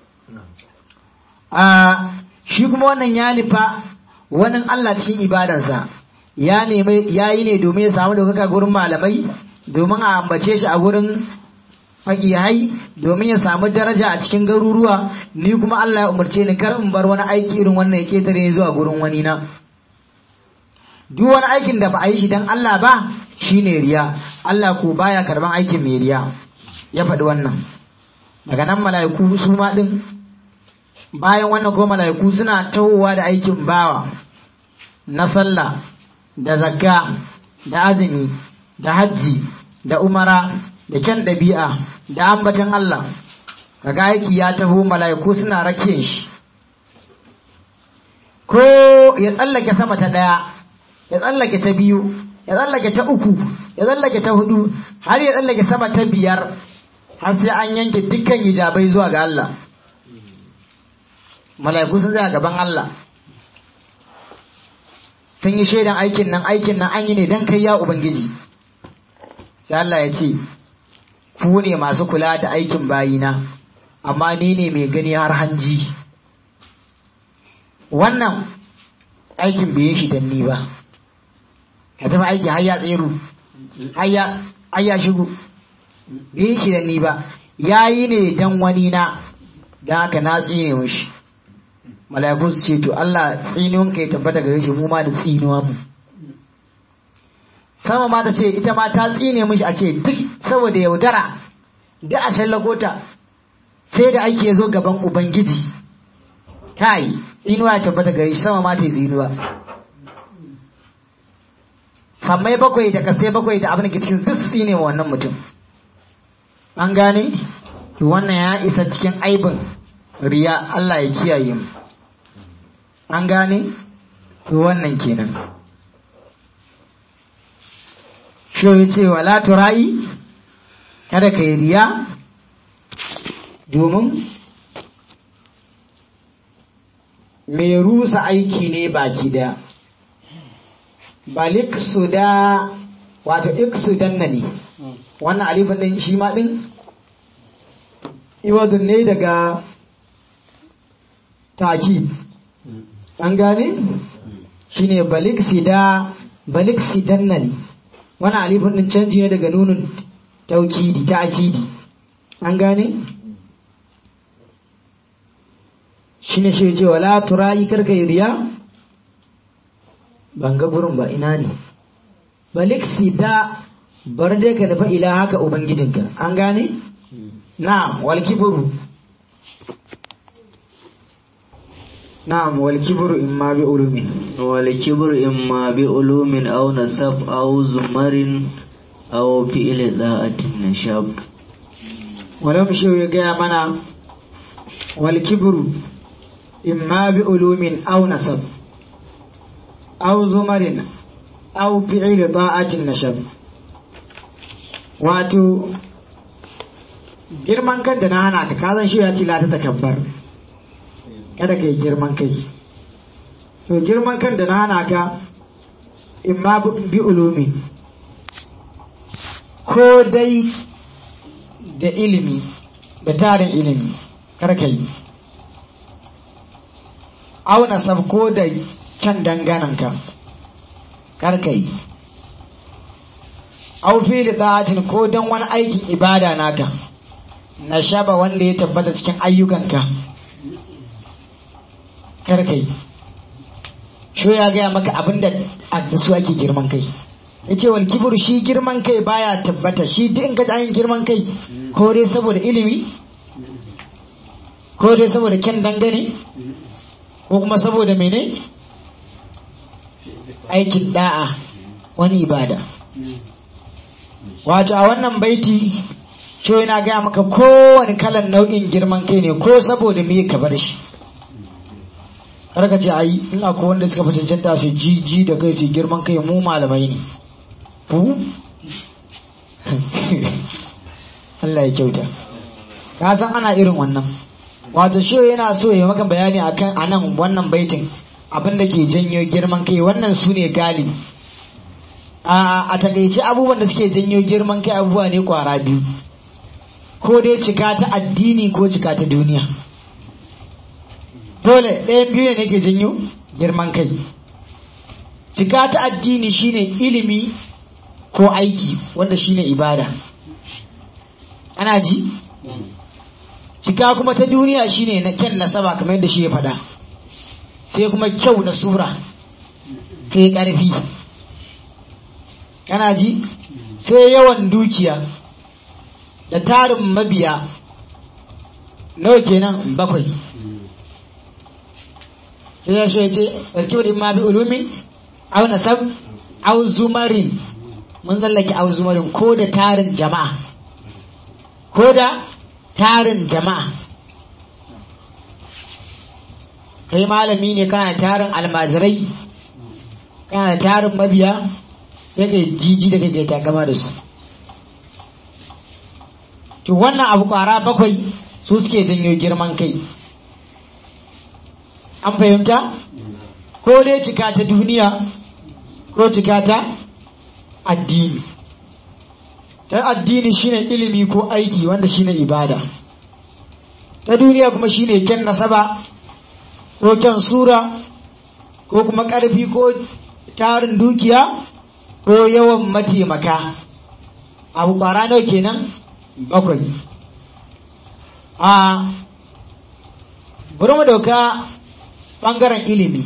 a shi kuma wannan ya nufa wani Allah cikin ibadansa ya nemi ya yi ne domin ya samu daukaka gurin malamai domin a ambace shi a gurin fakihai domin ya samu daraja a cikin garuruwa ni kuma Allah ya umarce ni kar in bar wani aiki irin wannan ya ketare zuwa gurin wani na duk wani aikin da ba a yi shi dan Allah ba shine riya Allah ko baya karban aikin mai riya ya faɗi wannan daga nan mala'iku su ma din bayan wannan ko mala'iku suna tawowa da aikin bawa na sallah da zakka da azumi da hajji da umara da kyan ɗabi'a da ambatan Allah kaga aiki ya taho mala'iku suna rakiyan shi ko ya tsallake sama ta ɗaya ya tsallake ta biyu ya tsallake ta uku ya tsallake ta hudu har ya tsallake sama ta biyar har sai an yanke dukkan hijabai zuwa ga Allah mala'iku sun zai gaban Allah sun yi shaidan aikin nan aikin nan an yi ne don kai ya ubangiji sai Allah ya ce ku ne masu kula da aikin bayina amma ni ne mai gani har hanji wannan aikin bai yi shi don ni ba ka tafi aiki har ya tsero har ya shigo bai yi shi don ni ba ya yi ne don wani na don haka na tsine mishi mala'iku su ce to Allah tsinuwan ka ya tabbata gare shi mu ma da tsinuwa mu sama ma ta ce ita ma ta tsine mishi a ce duk saboda yaudara da a shallakota sai da ake zo gaban ubangiji kai tsinuwa ya tabbata gare shi sama ma ta yi tsinuwa sammai bakwai da kasai bakwai da abin da ke cikin duk su tsine wa wannan mutum an gane to wannan ya isa cikin aibin riya Allah ya kiyaye mu an gane to wannan kenan shi ya ce wala tura'i kada ka yi riya domin mai rusa aiki ne baki daya balik su da wato iksu danna ne wannan alifin din shi ma din iwadun ne daga taki an gane shine balik sida balik sidannani wani alifin din canji ne daga nunin taukidi ta akidi an gane shine shi ce wala turayi karka yi riya ban ga gurin ba ina ne balik sida bar dai ka nufa ila haka ubangijinka an gane na wal kibru na'am wal kibru imma bi ulumin والكبر إما بعلوم أو نسب أو زمر أو فعل ذات النشاب walam shi ya gaya mana wal kibru imma bi ulumin aw nasab aw zumarin aw fi'il ta'atin nashab wato girman kan da na hana ka kazan shi ya ce la ta takabbar kada ka yi girman kai to girman kan da na hana ka imma bi ulumin ko dai da ilimi da tarin ilimi karka yi auna sabko da can dangananka karka yi au fili ta'atin ko don wani aikin ibada naka na shaba wanda ya tabbata cikin ayyukanka karka yi sho ya gaya maka abinda a da su ake girman kai ya ce wal kibir shi girman kai baya tabbata shi duk in ka ji yin girman kai ko dai saboda ilimi ko dai saboda kyan dangane ko kuma saboda mene aikin da'a wani ibada wato a wannan baiti ce yana gaya maka kowane kalan nau'in girman kai ne ko saboda me ka bar shi har ka ce ai in akwai wanda suka fi cancanta su ji ji da kai su girman kai mu malamai ne fu Allah ya kyauta ka san ana irin wannan wato shi yana so ya maka bayani akan anan wannan baitin abin da ke janyo girman kai wannan su ne gali a a takaice abubuwan da suke janyo girman kai abubuwa ne kwara biyu ko dai cika ta addini ko cika ta duniya dole ɗayan biyu ne ke janyo girman kai cika ta addini shine ilimi ko aiki wanda shine ibada ana ji cika kuma ta duniya shine na kyan nasaba kamar yadda shi ya faɗa sai kuma kyau na sura sai ƙarfi kana ji sai yawan dukiya da tarin mabiya nawa kenan bakwai sai ya ya ce ɗarki imma bi ulumin au nasab au zumarin mun tsallake au zumarin ko da tarin jama'a ko da tarin jama'a kai malami ne kana tarin almajirai kana tarin mabiya yake jiji da kake takama da su to wannan abu kwara bakwai su suke janyo girman kai an fahimta ko dai cika ta duniya ko cika ta addini ta addini shine ilimi ko aiki wanda shine ibada ta duniya kuma shine kyan nasaba ko kyan sura ko kuma ƙarfi ko tarin dukiya ko yawan mataimaka abu ƙwara nawa kenan bakwai a bari mu dauka ɓangaren ilimi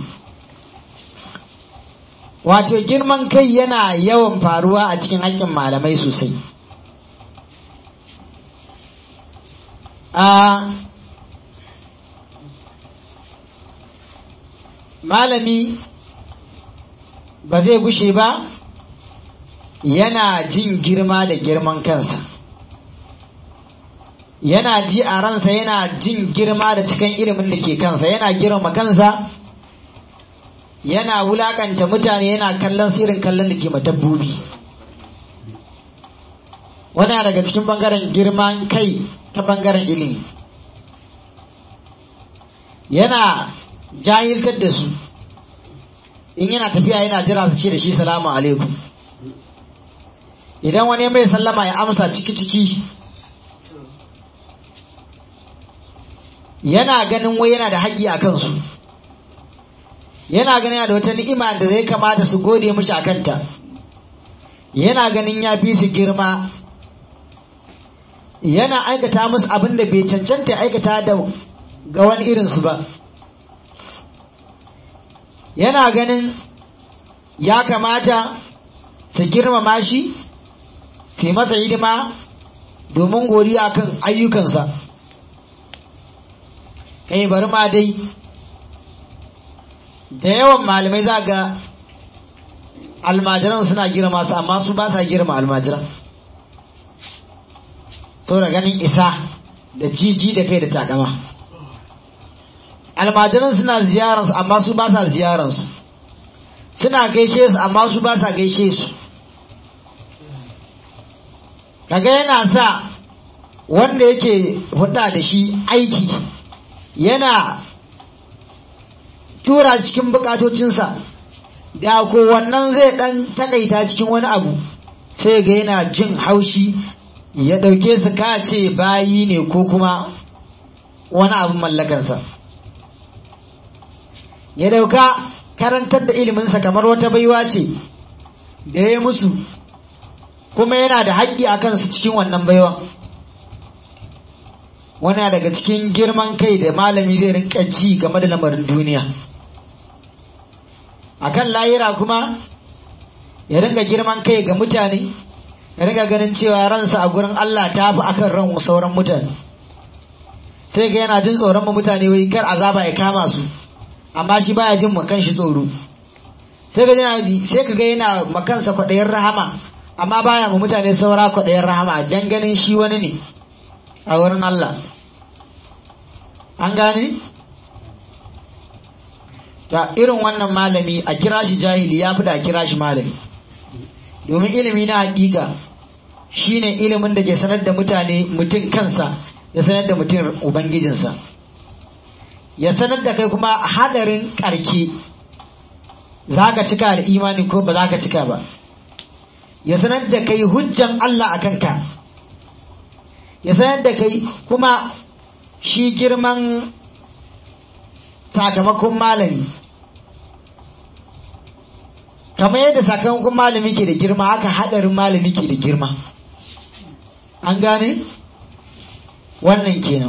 wato girman kai yana yawan faruwa a cikin haƙƙin malamai sosai a malami ba zai gushe ba yana jin girma da girman kansa yana ji a ransa yana jin girma da cikin ilimin da ke kansa yana girma kansa yana wulakanta mutane yana kallon irin kallon da ke dabbobi wana daga cikin bangaren girman kai ta bangaren ilimi yana jahiltar da su in yana tafiya yana jira su ce da shi salamu alaikum idan wani mai sallama ya amsa ciki-ciki yana ganin wai yana da haƙƙi a kansu yana ganin yana da wata ni'ima da zai kamata su gode mishi a kanta yana ganin ya fi su girma yana aikata musu abin da bai cancanta ya aikata da ga wani irinsu ba yana ganin ya kamata su girmama shi su yi masa hidima domin godiya kan ayyukansa kai bari ma dai da yawan malamai za ga almajiran suna girma su amma su ba sa girma almajiran da ganin isa da jiji da kai da takama almajiran suna ziyararsu amma su ba sa ziyararsu suna gaishe su amma su ba sa gaishe su kaga yana sa wanda yake hudda da shi aiki yana tura cikin bukatocinsa da ko wannan zai dan takaita cikin wani abu sai ga yana jin haushi ya ɗauke su ka ce bayi ne ko kuma wani abin mallakansa ya ɗauka karantar da iliminsa kamar wata baiwa ce da ya yi musu kuma yana da haƙƙi a kansu cikin wannan baiwa wani daga cikin girman kai da malami zai rinka ji game da lamarin duniya akan layira kuma ya rinka girman kai ga mutane ya rinka ganin cewa ransa a gurin Allah ta fi akan ran sauran mutane sai ga yana jin tsoron mutane wai kar azaba ya kama su amma shi baya jin makan shi tsoro sai ga yana sai ka ga yana makansa kwaɗayin rahama amma baya ma mutane saura kwaɗayin rahama dan ganin shi wani ne a wurin Allah an gane ta irin wannan malami a kira shi jahili ya fi da a kira shi malami domin ilimi na hakika shine ilimin da ke sanar da mutane mutum kansa ya sanar da mutum ubangijinsa ya sanar da kai kuma hadarin karke za ka cika da imani ko ba za ka cika ba ya sanar da kai hujjan Allah a kanka ya sanar da kai kuma shi girman sakamakon malami kamar yadda sakamakon malami ke da girma haka hadarin malami ke da girma an gane wannan kenan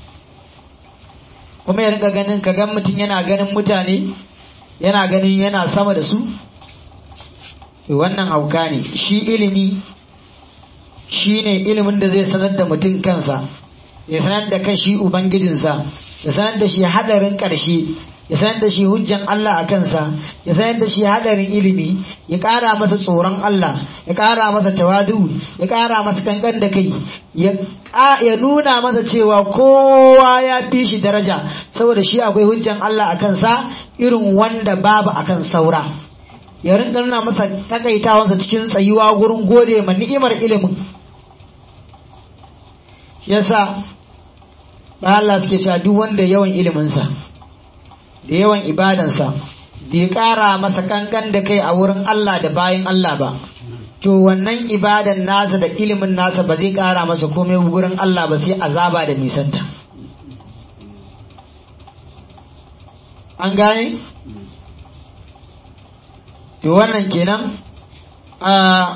kuma ya rinka ganin ka gan mutum yana ganin mutane yana ganin yana sama da su wannan hauka ne shi ilimi shi ne ilimin da zai sanar da mutum kansa ya sanar da kan shi ubangijinsa ya sanar da shi hadarin ƙarshe ya sanar da shi hujjan Allah a kansa ya sanar da shi hadarin ilimi ya ƙara masa tsoron Allah ya ƙara masa tawadu ya ƙara masa kankan da kai ya nuna masa cewa kowa ya fi shi daraja saboda shi akwai hujjan Allah a kansa irin wanda babu akan saura ya rinka nuna masa takaitawansa cikin tsayuwa gurin gode ma ni'imar ilimin yasa ba Allah suke cewa duk wanda yawan iliminsa da yawan ibadansa bai ƙara masa kankan da kai a wurin Allah da bayan Allah ba to wannan ibadan nasa da ilimin nasa ba zai ƙara masa komai wurin Allah ba sai azaba da nisanta an gane to wannan kenan a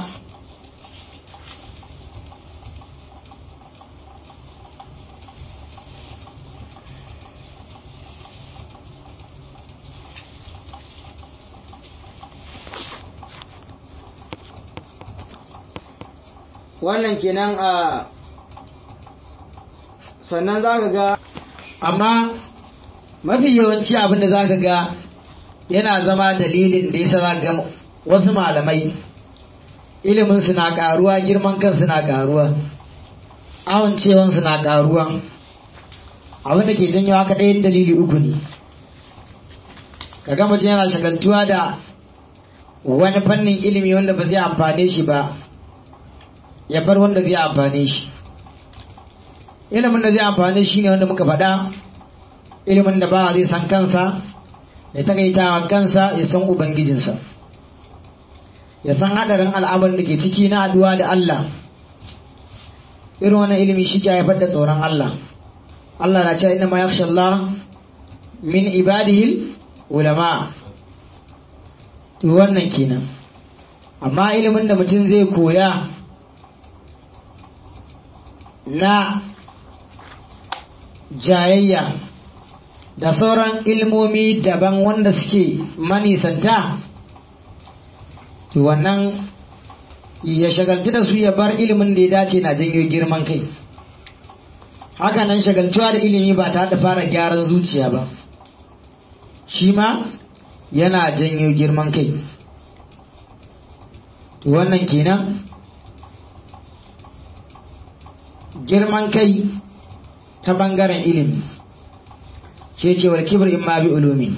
wannan kenan a sannan za ka ga amma mafi yawanci abin da za ka ga yana zama dalilin da yasa za ga wasu malamai ilimin su na karuwa girman kan na karuwa awon cewan na karuwa abin da ke janyo haka ɗayan dalili uku ne ka ga mutum yana shagaltuwa da wani fannin ilimi wanda ba zai amfane shi ba ya bar wanda zai amfane shi ilimin da zai amfane shi ne wanda muka faɗa ilimin da ba zai san kansa ya takaita kansa ya san ubangijinsa ya san haɗarin al'amarin da ke ciki na haɗuwa da Allah irin wannan ilimi shi ke haifar da tsoron Allah Allah na cewa inna ma yakhsha Allah min ibadihi ulama to wannan kenan amma ilimin da mutum zai koya na jayayya da sauran ilmomi daban wanda suke manisanta to wannan ya shagaltu da su ya bar ilimin da ya dace na janyo girman kai haka nan shagaltuwa da ilimi ba ta da fara gyaran zuciya ba shi ma yana janyo girman kai wannan kenan girman kai ta bangaren ilimi ke cewar kibir in ma bi ulumi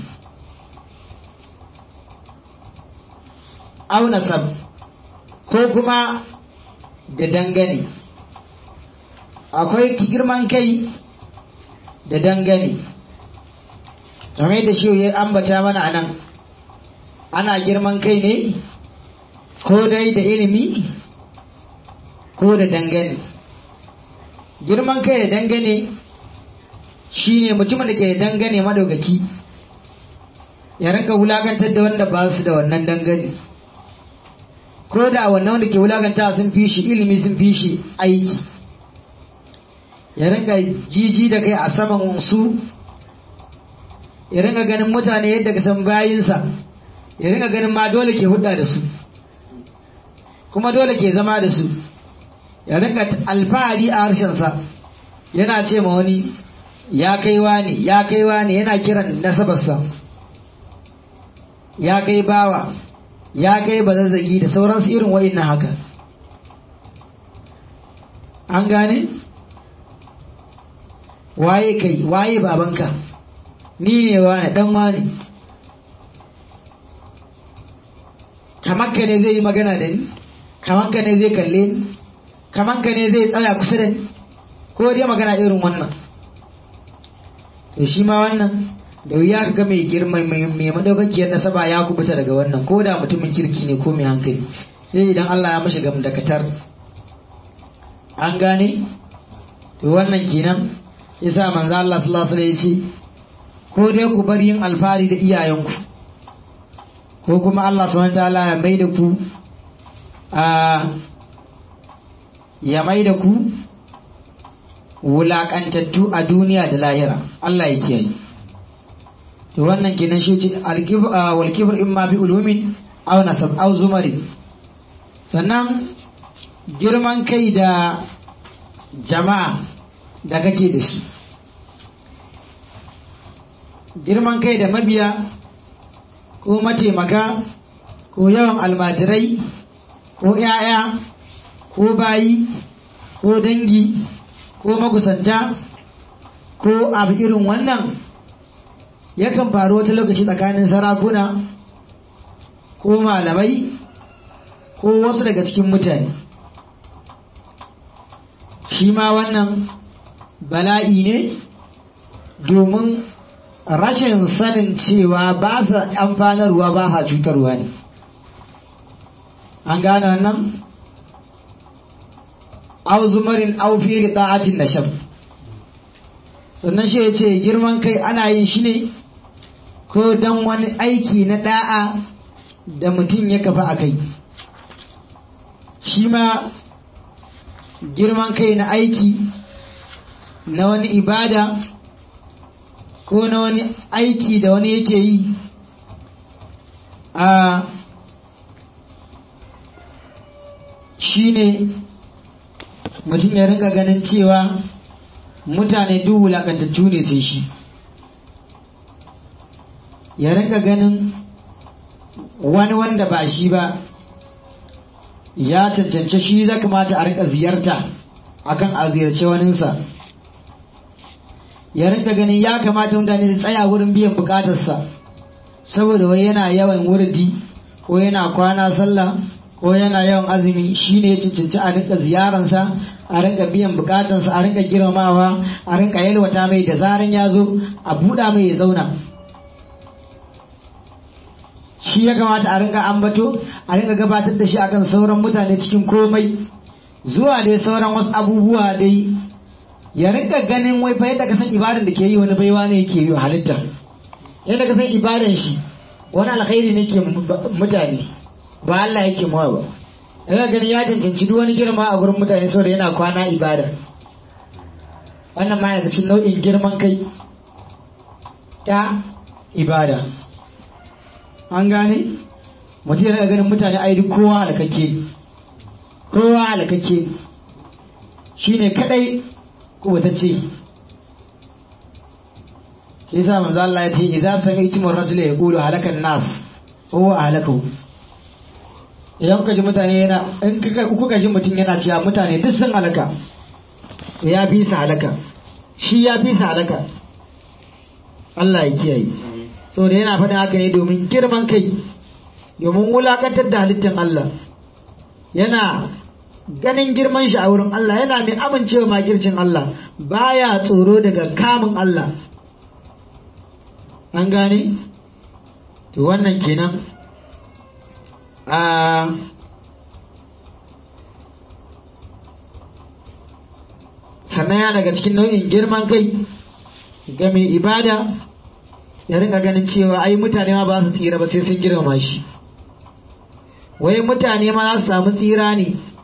au nasab ko kuma da dangane akwai girman kai da dangane kamar da shi ya ambata mana anan ana girman kai ne ko dai da ilimi ko da dangane girman kai da dangane shi ne mutumin da ke dangane madaukaki ya rinka wulakantar da wanda ba su da wannan dangane ko da wannan wanda ke wulakanta sun fi shi ilimi sun fi shi aiki ya rinka jiji da kai a saman su ya rinka ganin mutane yadda ka san bayinsa ya rinka ganin ma dole ke hudda da su kuma dole ke zama da su ya rinka alfahari a harshensa yana ce ma wani ya kaiwa ne ya kaiwa ne yana kiran nasabarsa ya kai bawa ya kai bazazzagi da sauransu irin wa'in na haka an gane waye kai waye babanka ni ne wane dan wane kamar ka ne zai yi magana da ni kamar ka ne zai kalle ni kamar ka ne zai tsaya kusa da ni ko dai magana irin wannan to shi ma wannan da wuya ka ga mai girma mai madaukakiyar nasaba ya kubuta daga wannan ko da mutumin kirki ne ko mai hankali sai idan Allah ya mashi gam da katar an gane to wannan kenan yasa manzo Allah sallallahu alaihi wasallam ya ce ko dai ku bar yin alfari da iyayenku ko kuma Allah subhanahu wataala ya mai da ku a ya mai da ku wulaƙantattu a duniya da lahira Allah ya kiyaye to wannan kenan shi ce wal kibr imma bi ulumin aw nasab aw zumari sannan girman kai da jama'a da kake da shi girman kai da mabiya ko mataimaka ko yawan almajirai ko 'ya'ya ko bayi ko dangi ko magusanta ko abu irin wannan yakan faru wata lokaci tsakanin sarakuna ko malamai ko wasu daga cikin mutane shi ma wannan bala'i ne domin rashin sanin cewa ba sa amfanarwa ba sa cutarwa ne an gane wannan au zumarin au fi ta'atin nashab sannan shi ya ce girman kai ana yin shi ne ko don wani aiki na da'a da mutum ya kafa a kai shi ma girman kai na aiki na wani ibada ko na wani aiki da wani yake yi a shi ne mutum ya rinka ganin cewa mutane duk wulaƙantattu ne sai shi ya rinka ganin wani wanda ba shi ba ya cancance shi za kamata a rinka ziyarta akan a ziyarce waninsa ya rinka ganin ya kamata mutane su tsaya wurin biyan bukatarsa saboda wai yana yawan wurdi ko yana kwana sallah ko yana yawan azumi shine ya cancanci a rinka ziyaransa a rinka biyan bukatansa a rinka girmamawa a rinka yalwata mai da zaran ya zo a buɗa mai ya zauna shi ya kamata a rinka ambato a rinka gabatar da shi akan sauran mutane cikin komai zuwa dai sauran wasu abubuwa dai ya rinka ganin wai fa yadda ka san ibadan da ke yi wani baiwa ne yake yi halitta yadda ka san ibadan shi wani alkhairi ne ke mutane ba Allah yake mawa ba ina gani ya cancanci duk wani girma a gurin mutane saboda yana kwana ibada wannan ma yana cikin nau'in girman kai ta ibada an gane mutum yana ganin mutane ai duk kowa halakakke kowa halakakke shine kadai kubutacce yasa manzo Allah ya ce idza sami'tum ar-rajula yaqulu halakan nas huwa halakahu idan kuka ji mutane yana in kuka ji mutum yana cewa mutane duk sun halaka ya fi su halaka shi ya fi su halaka Allah ya kiyaye saboda yana faɗin haka ne domin girman kai domin wulakantar da halittar Allah yana ganin girman shi a wurin Allah yana mai amincewa makircin Allah baya tsoro daga kamun Allah an gane to wannan kenan a sannan ya daga cikin nau'in girman kai ga mai ibada ya rinka ganin cewa ai mutane ma ba su tsira ba sai sun girmama shi wai mutane ma za su samu tsira ne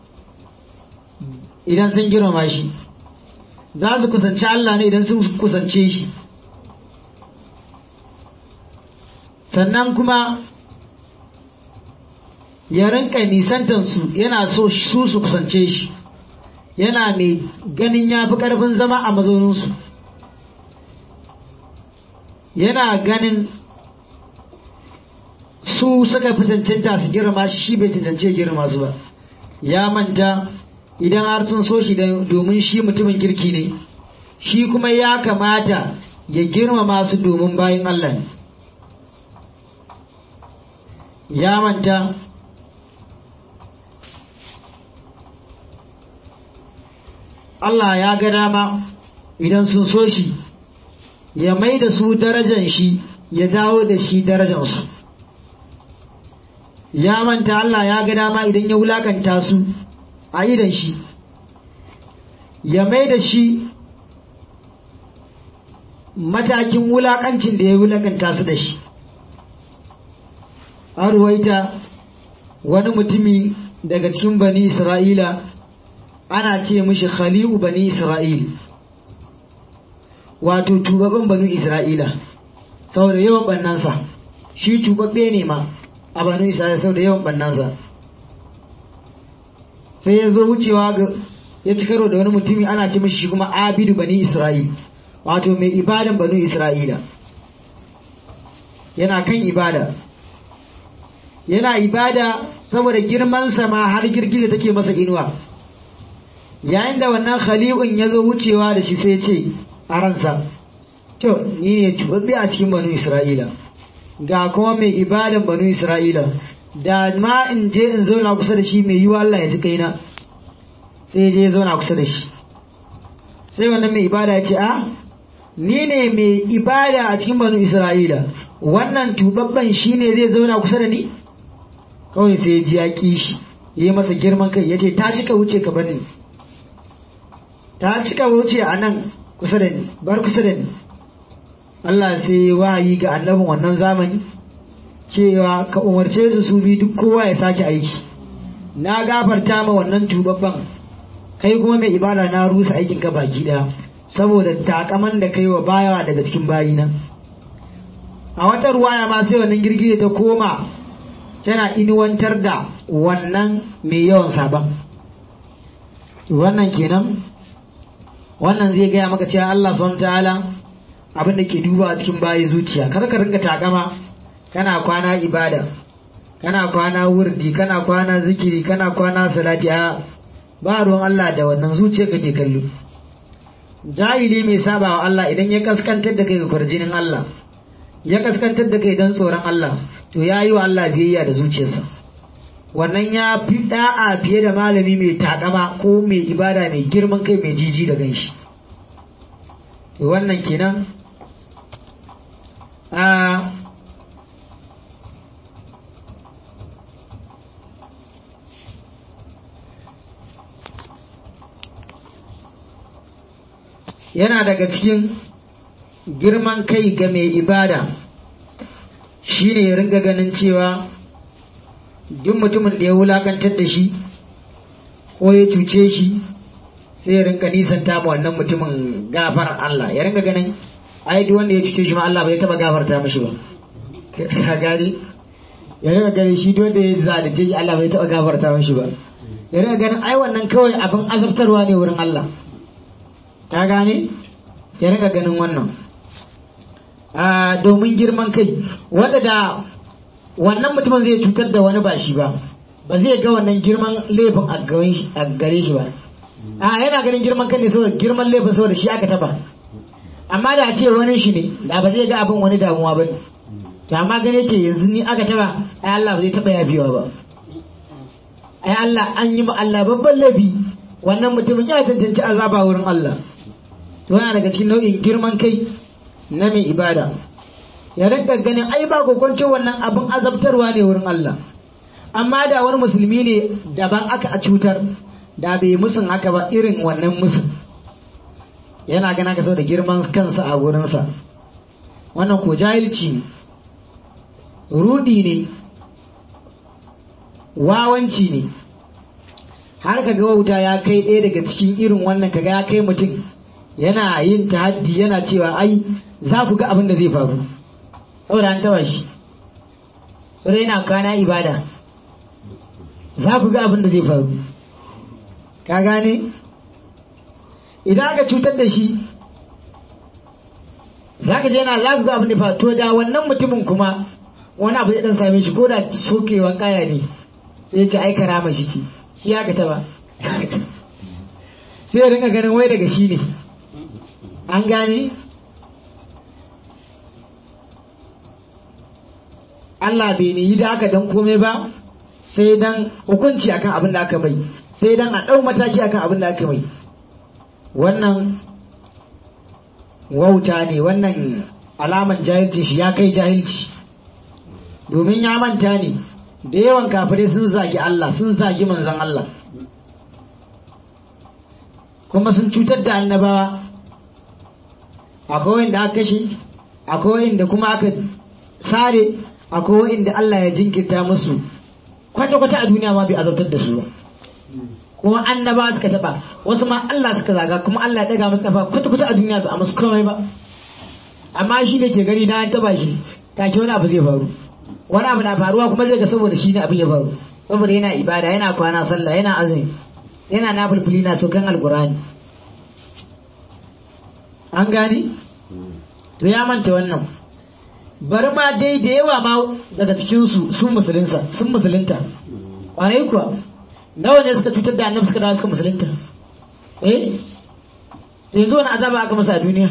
idan sun girmama shi za su kusanci Allah ne idan sun kusance shi sannan kuma ya rinka nisantansu yana so su su kusance shi yana mai ganin ya fi ƙarfin zama a mazauninsu yana ganin su suka fi cancanta su girma shi shi bai cancance girma su ba ya manta idan har sun so shi domin shi mutumin kirki ne shi kuma ya kamata ya girmama su domin bayan Allah ne ya manta Allah ya ga dama idan sun so shi ya mai da su darajan shi ya dawo da shi darajansu ya manta Allah ya ga dama idan ya wulakanta su a idan shi ya mai da shi matakin wulakancin da ya wulakanta su da shi an ruwaita wani mutumi daga cikin bani isra'ila ana ce mishi khali'u bani isra'il wato tubabban bani isra'ila saboda yawan bannansa shi tubabbe ne ma a bani isra'ila saboda yawan bannansa sai ya zo wucewa ga ya ci karo da wani mutumi ana ce mishi shi kuma abidu bani isra'il wato mai ibadan bani isra'ila yana kan ibada yana ibada saboda girmansa ma har girgije take masa inuwa yayin da wannan khali'un ya zo wucewa da shi sai ce a ransa to ni ne tubabbe a cikin banu isra'ila ga kuma mai ibadan banu isra'ila da ma in je in zauna kusa da shi mai yiwa Allah ya ji kaina sai je ya zauna kusa da shi sai wannan mai ibada ya ce a ni ne mai ibada a cikin banu isra'ila wannan tubabban shi ne zai zauna kusa da ni kawai sai ya ji ya ƙi shi ya yi masa girman kai ya ce ta cika wuce ka bani ta cika wuce a nan kusa da ni bar kusa da ni Allah sai wahayi ga annabin wannan zamani cewa ka umarce su su bi duk kowa ya sake aiki na gafarta ma wannan tubabban kai kuma mai ibada na rusa aikin ka baki daya saboda takaman da kai wa baya daga cikin bayina a wata ruwaya ma sai wannan girgije ta koma tana inuwantar da wannan mai yawan sabon wannan kenan wannan zai gaya maka cewa Allah subhanahu ta'ala abin da ke duba a cikin bayi zuciya kar ka rinka takama kana kwana ibada kana kwana wurdi kana kwana zikiri kana kwana salati a ba ruwan Allah da wannan zuciya kake kallo jahili mai saba wa Allah idan ya kaskantar da kai ga kwarjinin Allah ya kaskantar da kai don tsoron Allah to ya yi wa Allah biyayya da zuciyarsa wannan ya fi da'a fiye da malami mai takama ko mai ibada mai girman kai mai jiji da ganshi to wannan kenan a yana daga cikin girman kai ga mai ibada shi ne ya ringa ganin cewa duk mutumin da ya wulakantar da shi ko ya cuce shi sai ya ringa nisanta ma wannan mutumin gafar Allah ya ringa ganin ai duk wanda ya cuce shi ma Allah bai taba gafarta mishi ba ka gani ya ringa ganin shi duk wanda ya zalunce shi Allah bai taba gafarta mishi ba ya ringa ganin ai wannan kawai abin azabtarwa ne wurin Allah ka gane ya ringa ganin wannan domin girman kai wanda da wannan mutumin zai cutar da wani ba shi ba ba zai ga wannan girman laifin a gare shi ba a yana ganin girman kai ne saboda girman laifin saboda shi aka taba amma da ce wani shi ne da ba zai ga abin wani damuwa ba to amma gane ce yanzu ni aka taba ai Allah ba zai taba yafewa ba ai Allah an yi ma Allah babban laifi wannan mutumin ya tantance azaba wurin Allah to yana daga cikin nau'in girman kai na mai ibada ya rinka ganin ai ba kokonce wannan abin azabtarwa ne wurin Allah amma da wani musulmi ne daban aka a cutar da bai musun haka ba irin wannan musun yana gana ka da girman kansa a wurinsa wannan ko jahilci ne rudi ne wawanci ne har ka ga wauta ya kai ɗaya daga cikin irin wannan kaga ya kai mutum yana yin tahaddi yana cewa ai za ku ga abin da zai faru saboda an taba shi saboda yana kana ibada za ku ga abin da zai faru ka gane idan aka cutar da shi za ka je yana za ku ga abin da faru to da wannan mutumin kuma wani abu zai dan same shi ko da sokewan kaya ne sai ya ce ai karama shi ce shi ya ka taba sai ya rinka ganin wai daga shi ne an gane Allah bai ne yi da aka dan komai ba sai dan hukunci akan abin da aka mai sai dan a ɗau mataki akan abin da aka mai wannan wauta ne wannan alaman jahilci shi ya kai jahilci domin ya manta ne da yawan kafirai sun zagi Allah sun zagi manzon Allah kuma sun cutar da annabawa akwai wanda aka kashe akwai wanda kuma aka sare akwai wanda Allah ya jinkirta musu kwata-kwata a duniya ma bai azabtar da su ba kuma annaba suka taba wasu ma Allah suka zaga kuma Allah ya daga musu kafa kwata-kwata a duniya ba a musu komai ba amma shi ne ke gani na an taba shi take wani abu zai faru wani abu na faruwa kuma zai ga saboda shi ne abin ya faru saboda yana ibada yana kwana sallah yana azumi yana nafulfuli na sokan alkurani an gani to ya manta wannan bari ma dai da yawa ma daga cikinsu sun musulunsa sun musulunta ƙwarai kuwa nawa ne suka cutar da annabi suka dawo suka musulunta eh yanzu wani azaba aka masa a duniya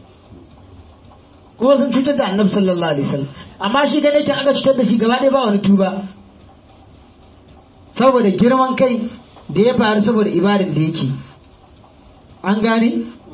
kuma sun cutar da annabi sallallahu alaihi wasallam amma shi da nake aka cutar da shi gaba ɗaya ba wani tuba saboda girman kai da ya faru saboda ibadin da yake an gane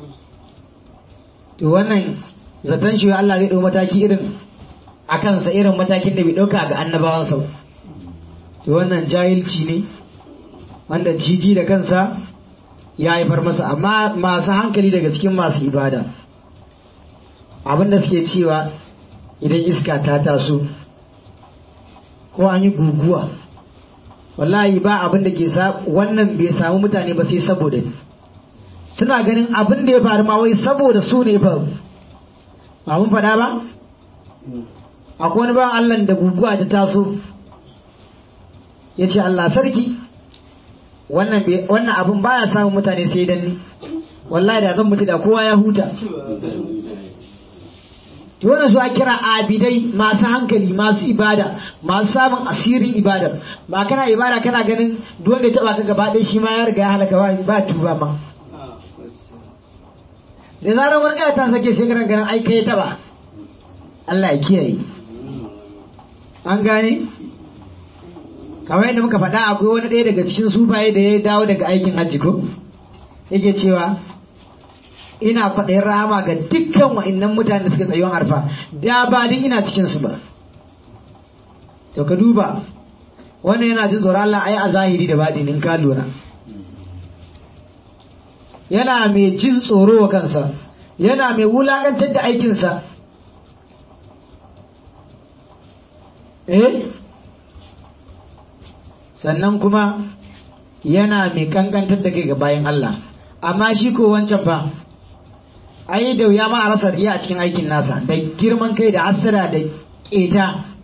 to wannan zaton shi Allah zai ɗau mataki irin a kansa irin matakin da bai ɗauka ga annabawansa ba to wannan jahilci ne wanda jiji da kansa ya haifar masa amma masu hankali daga cikin masu ibada abinda suke cewa idan iska ta taso ko an yi guguwa wallahi ba abin da ke sa wannan bai samu mutane ba sai saboda ni suna ganin abin da ya faru ma wai saboda su ne faru ba mun faɗa ba akwai wani bawan Allah da guguwa ta taso ya ce Allah sarki wannan abin baya samun mutane sai dan ni wallahi da zan mutu da kowa ya huta to wannan su a kira abidai masu hankali masu ibada masu samun asirin ibadar ba kana ibada kana ganin duk wanda ya taba ka gaba ɗaya shi ma ya riga ya halaka ba tuba ma da zarar wani ta sake sai ganin ganin ai kai taba Allah ya kiyaye an gane kamar yadda muka faɗa akwai wani ɗaya daga cikin sufaye da ya dawo daga aikin hajji ko yake cewa ina kwaɗayin rahama ga dukkan wa'innan mutane da suka tsayuwan arfa da ba din ina cikin su ba to ka duba wannan yana jin tsoron Allah ai a zahiri da baɗinin ka lura yana mai jin tsoro wa kansa yana mai wulakantar da aikinsa eh sannan kuma yana mai kankantar da kai ga bayan Allah amma shi ko wancan fa ai da wuya ma a rasa riya a cikin aikin nasa da girman kai da hasara da keta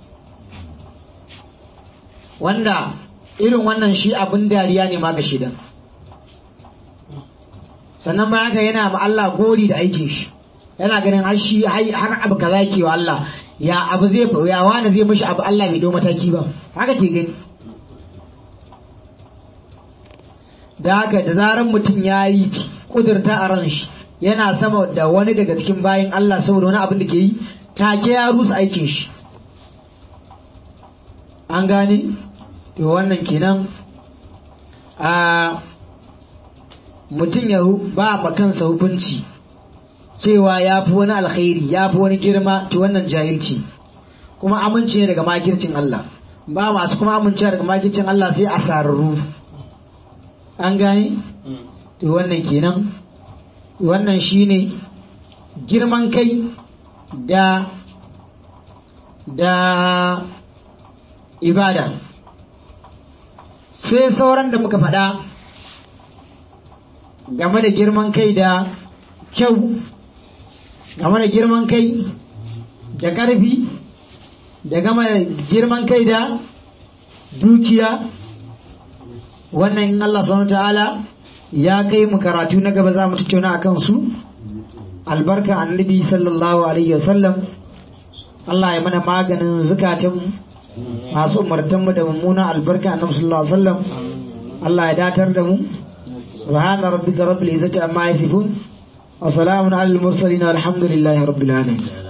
wanda irin wannan shi abin dariya ne ma ga shida sannan ba haka yana ma Allah gori da aikin shi yana ganin har shi har abu kaza ke wa Allah ya abu zai ya wani zai mishi abu Allah bai dau mataki ba haka ke gani da haka da zaran mutum ya yi kudurta a ran shi yana sama da wani daga cikin bayan Allah saboda wani abin da ke yi take ya rusa aikin shi an gane to wannan kenan a mutum ya ba ma kansa hukunci cewa ya fi wani alkhairi ya fi wani girma to wannan jahilci kuma amince ne daga makircin Allah ba masu kuma amincewa daga makircin Allah sai a sararru an gane to wannan kenan wannan shine girman kai da da ibada sai sauran da muka faɗa game da girman kai da kyau game da girman kai da ƙarfi da game da girman kai da dukiya wannan in Allah subhanahu ta'ala ya kai mu karatu na gaba za mu tattauna a kansu albarka annabi sallallahu alaihi wasallam Allah ya mana maganin zukatan masu umartanmu da mummuna albarka annabi sallallahu alaihi wasallam Allah ya datar da mu subhana rabbika rabbil izzati amma yasifun wa salamun alal mursalin walhamdulillahi rabbil alamin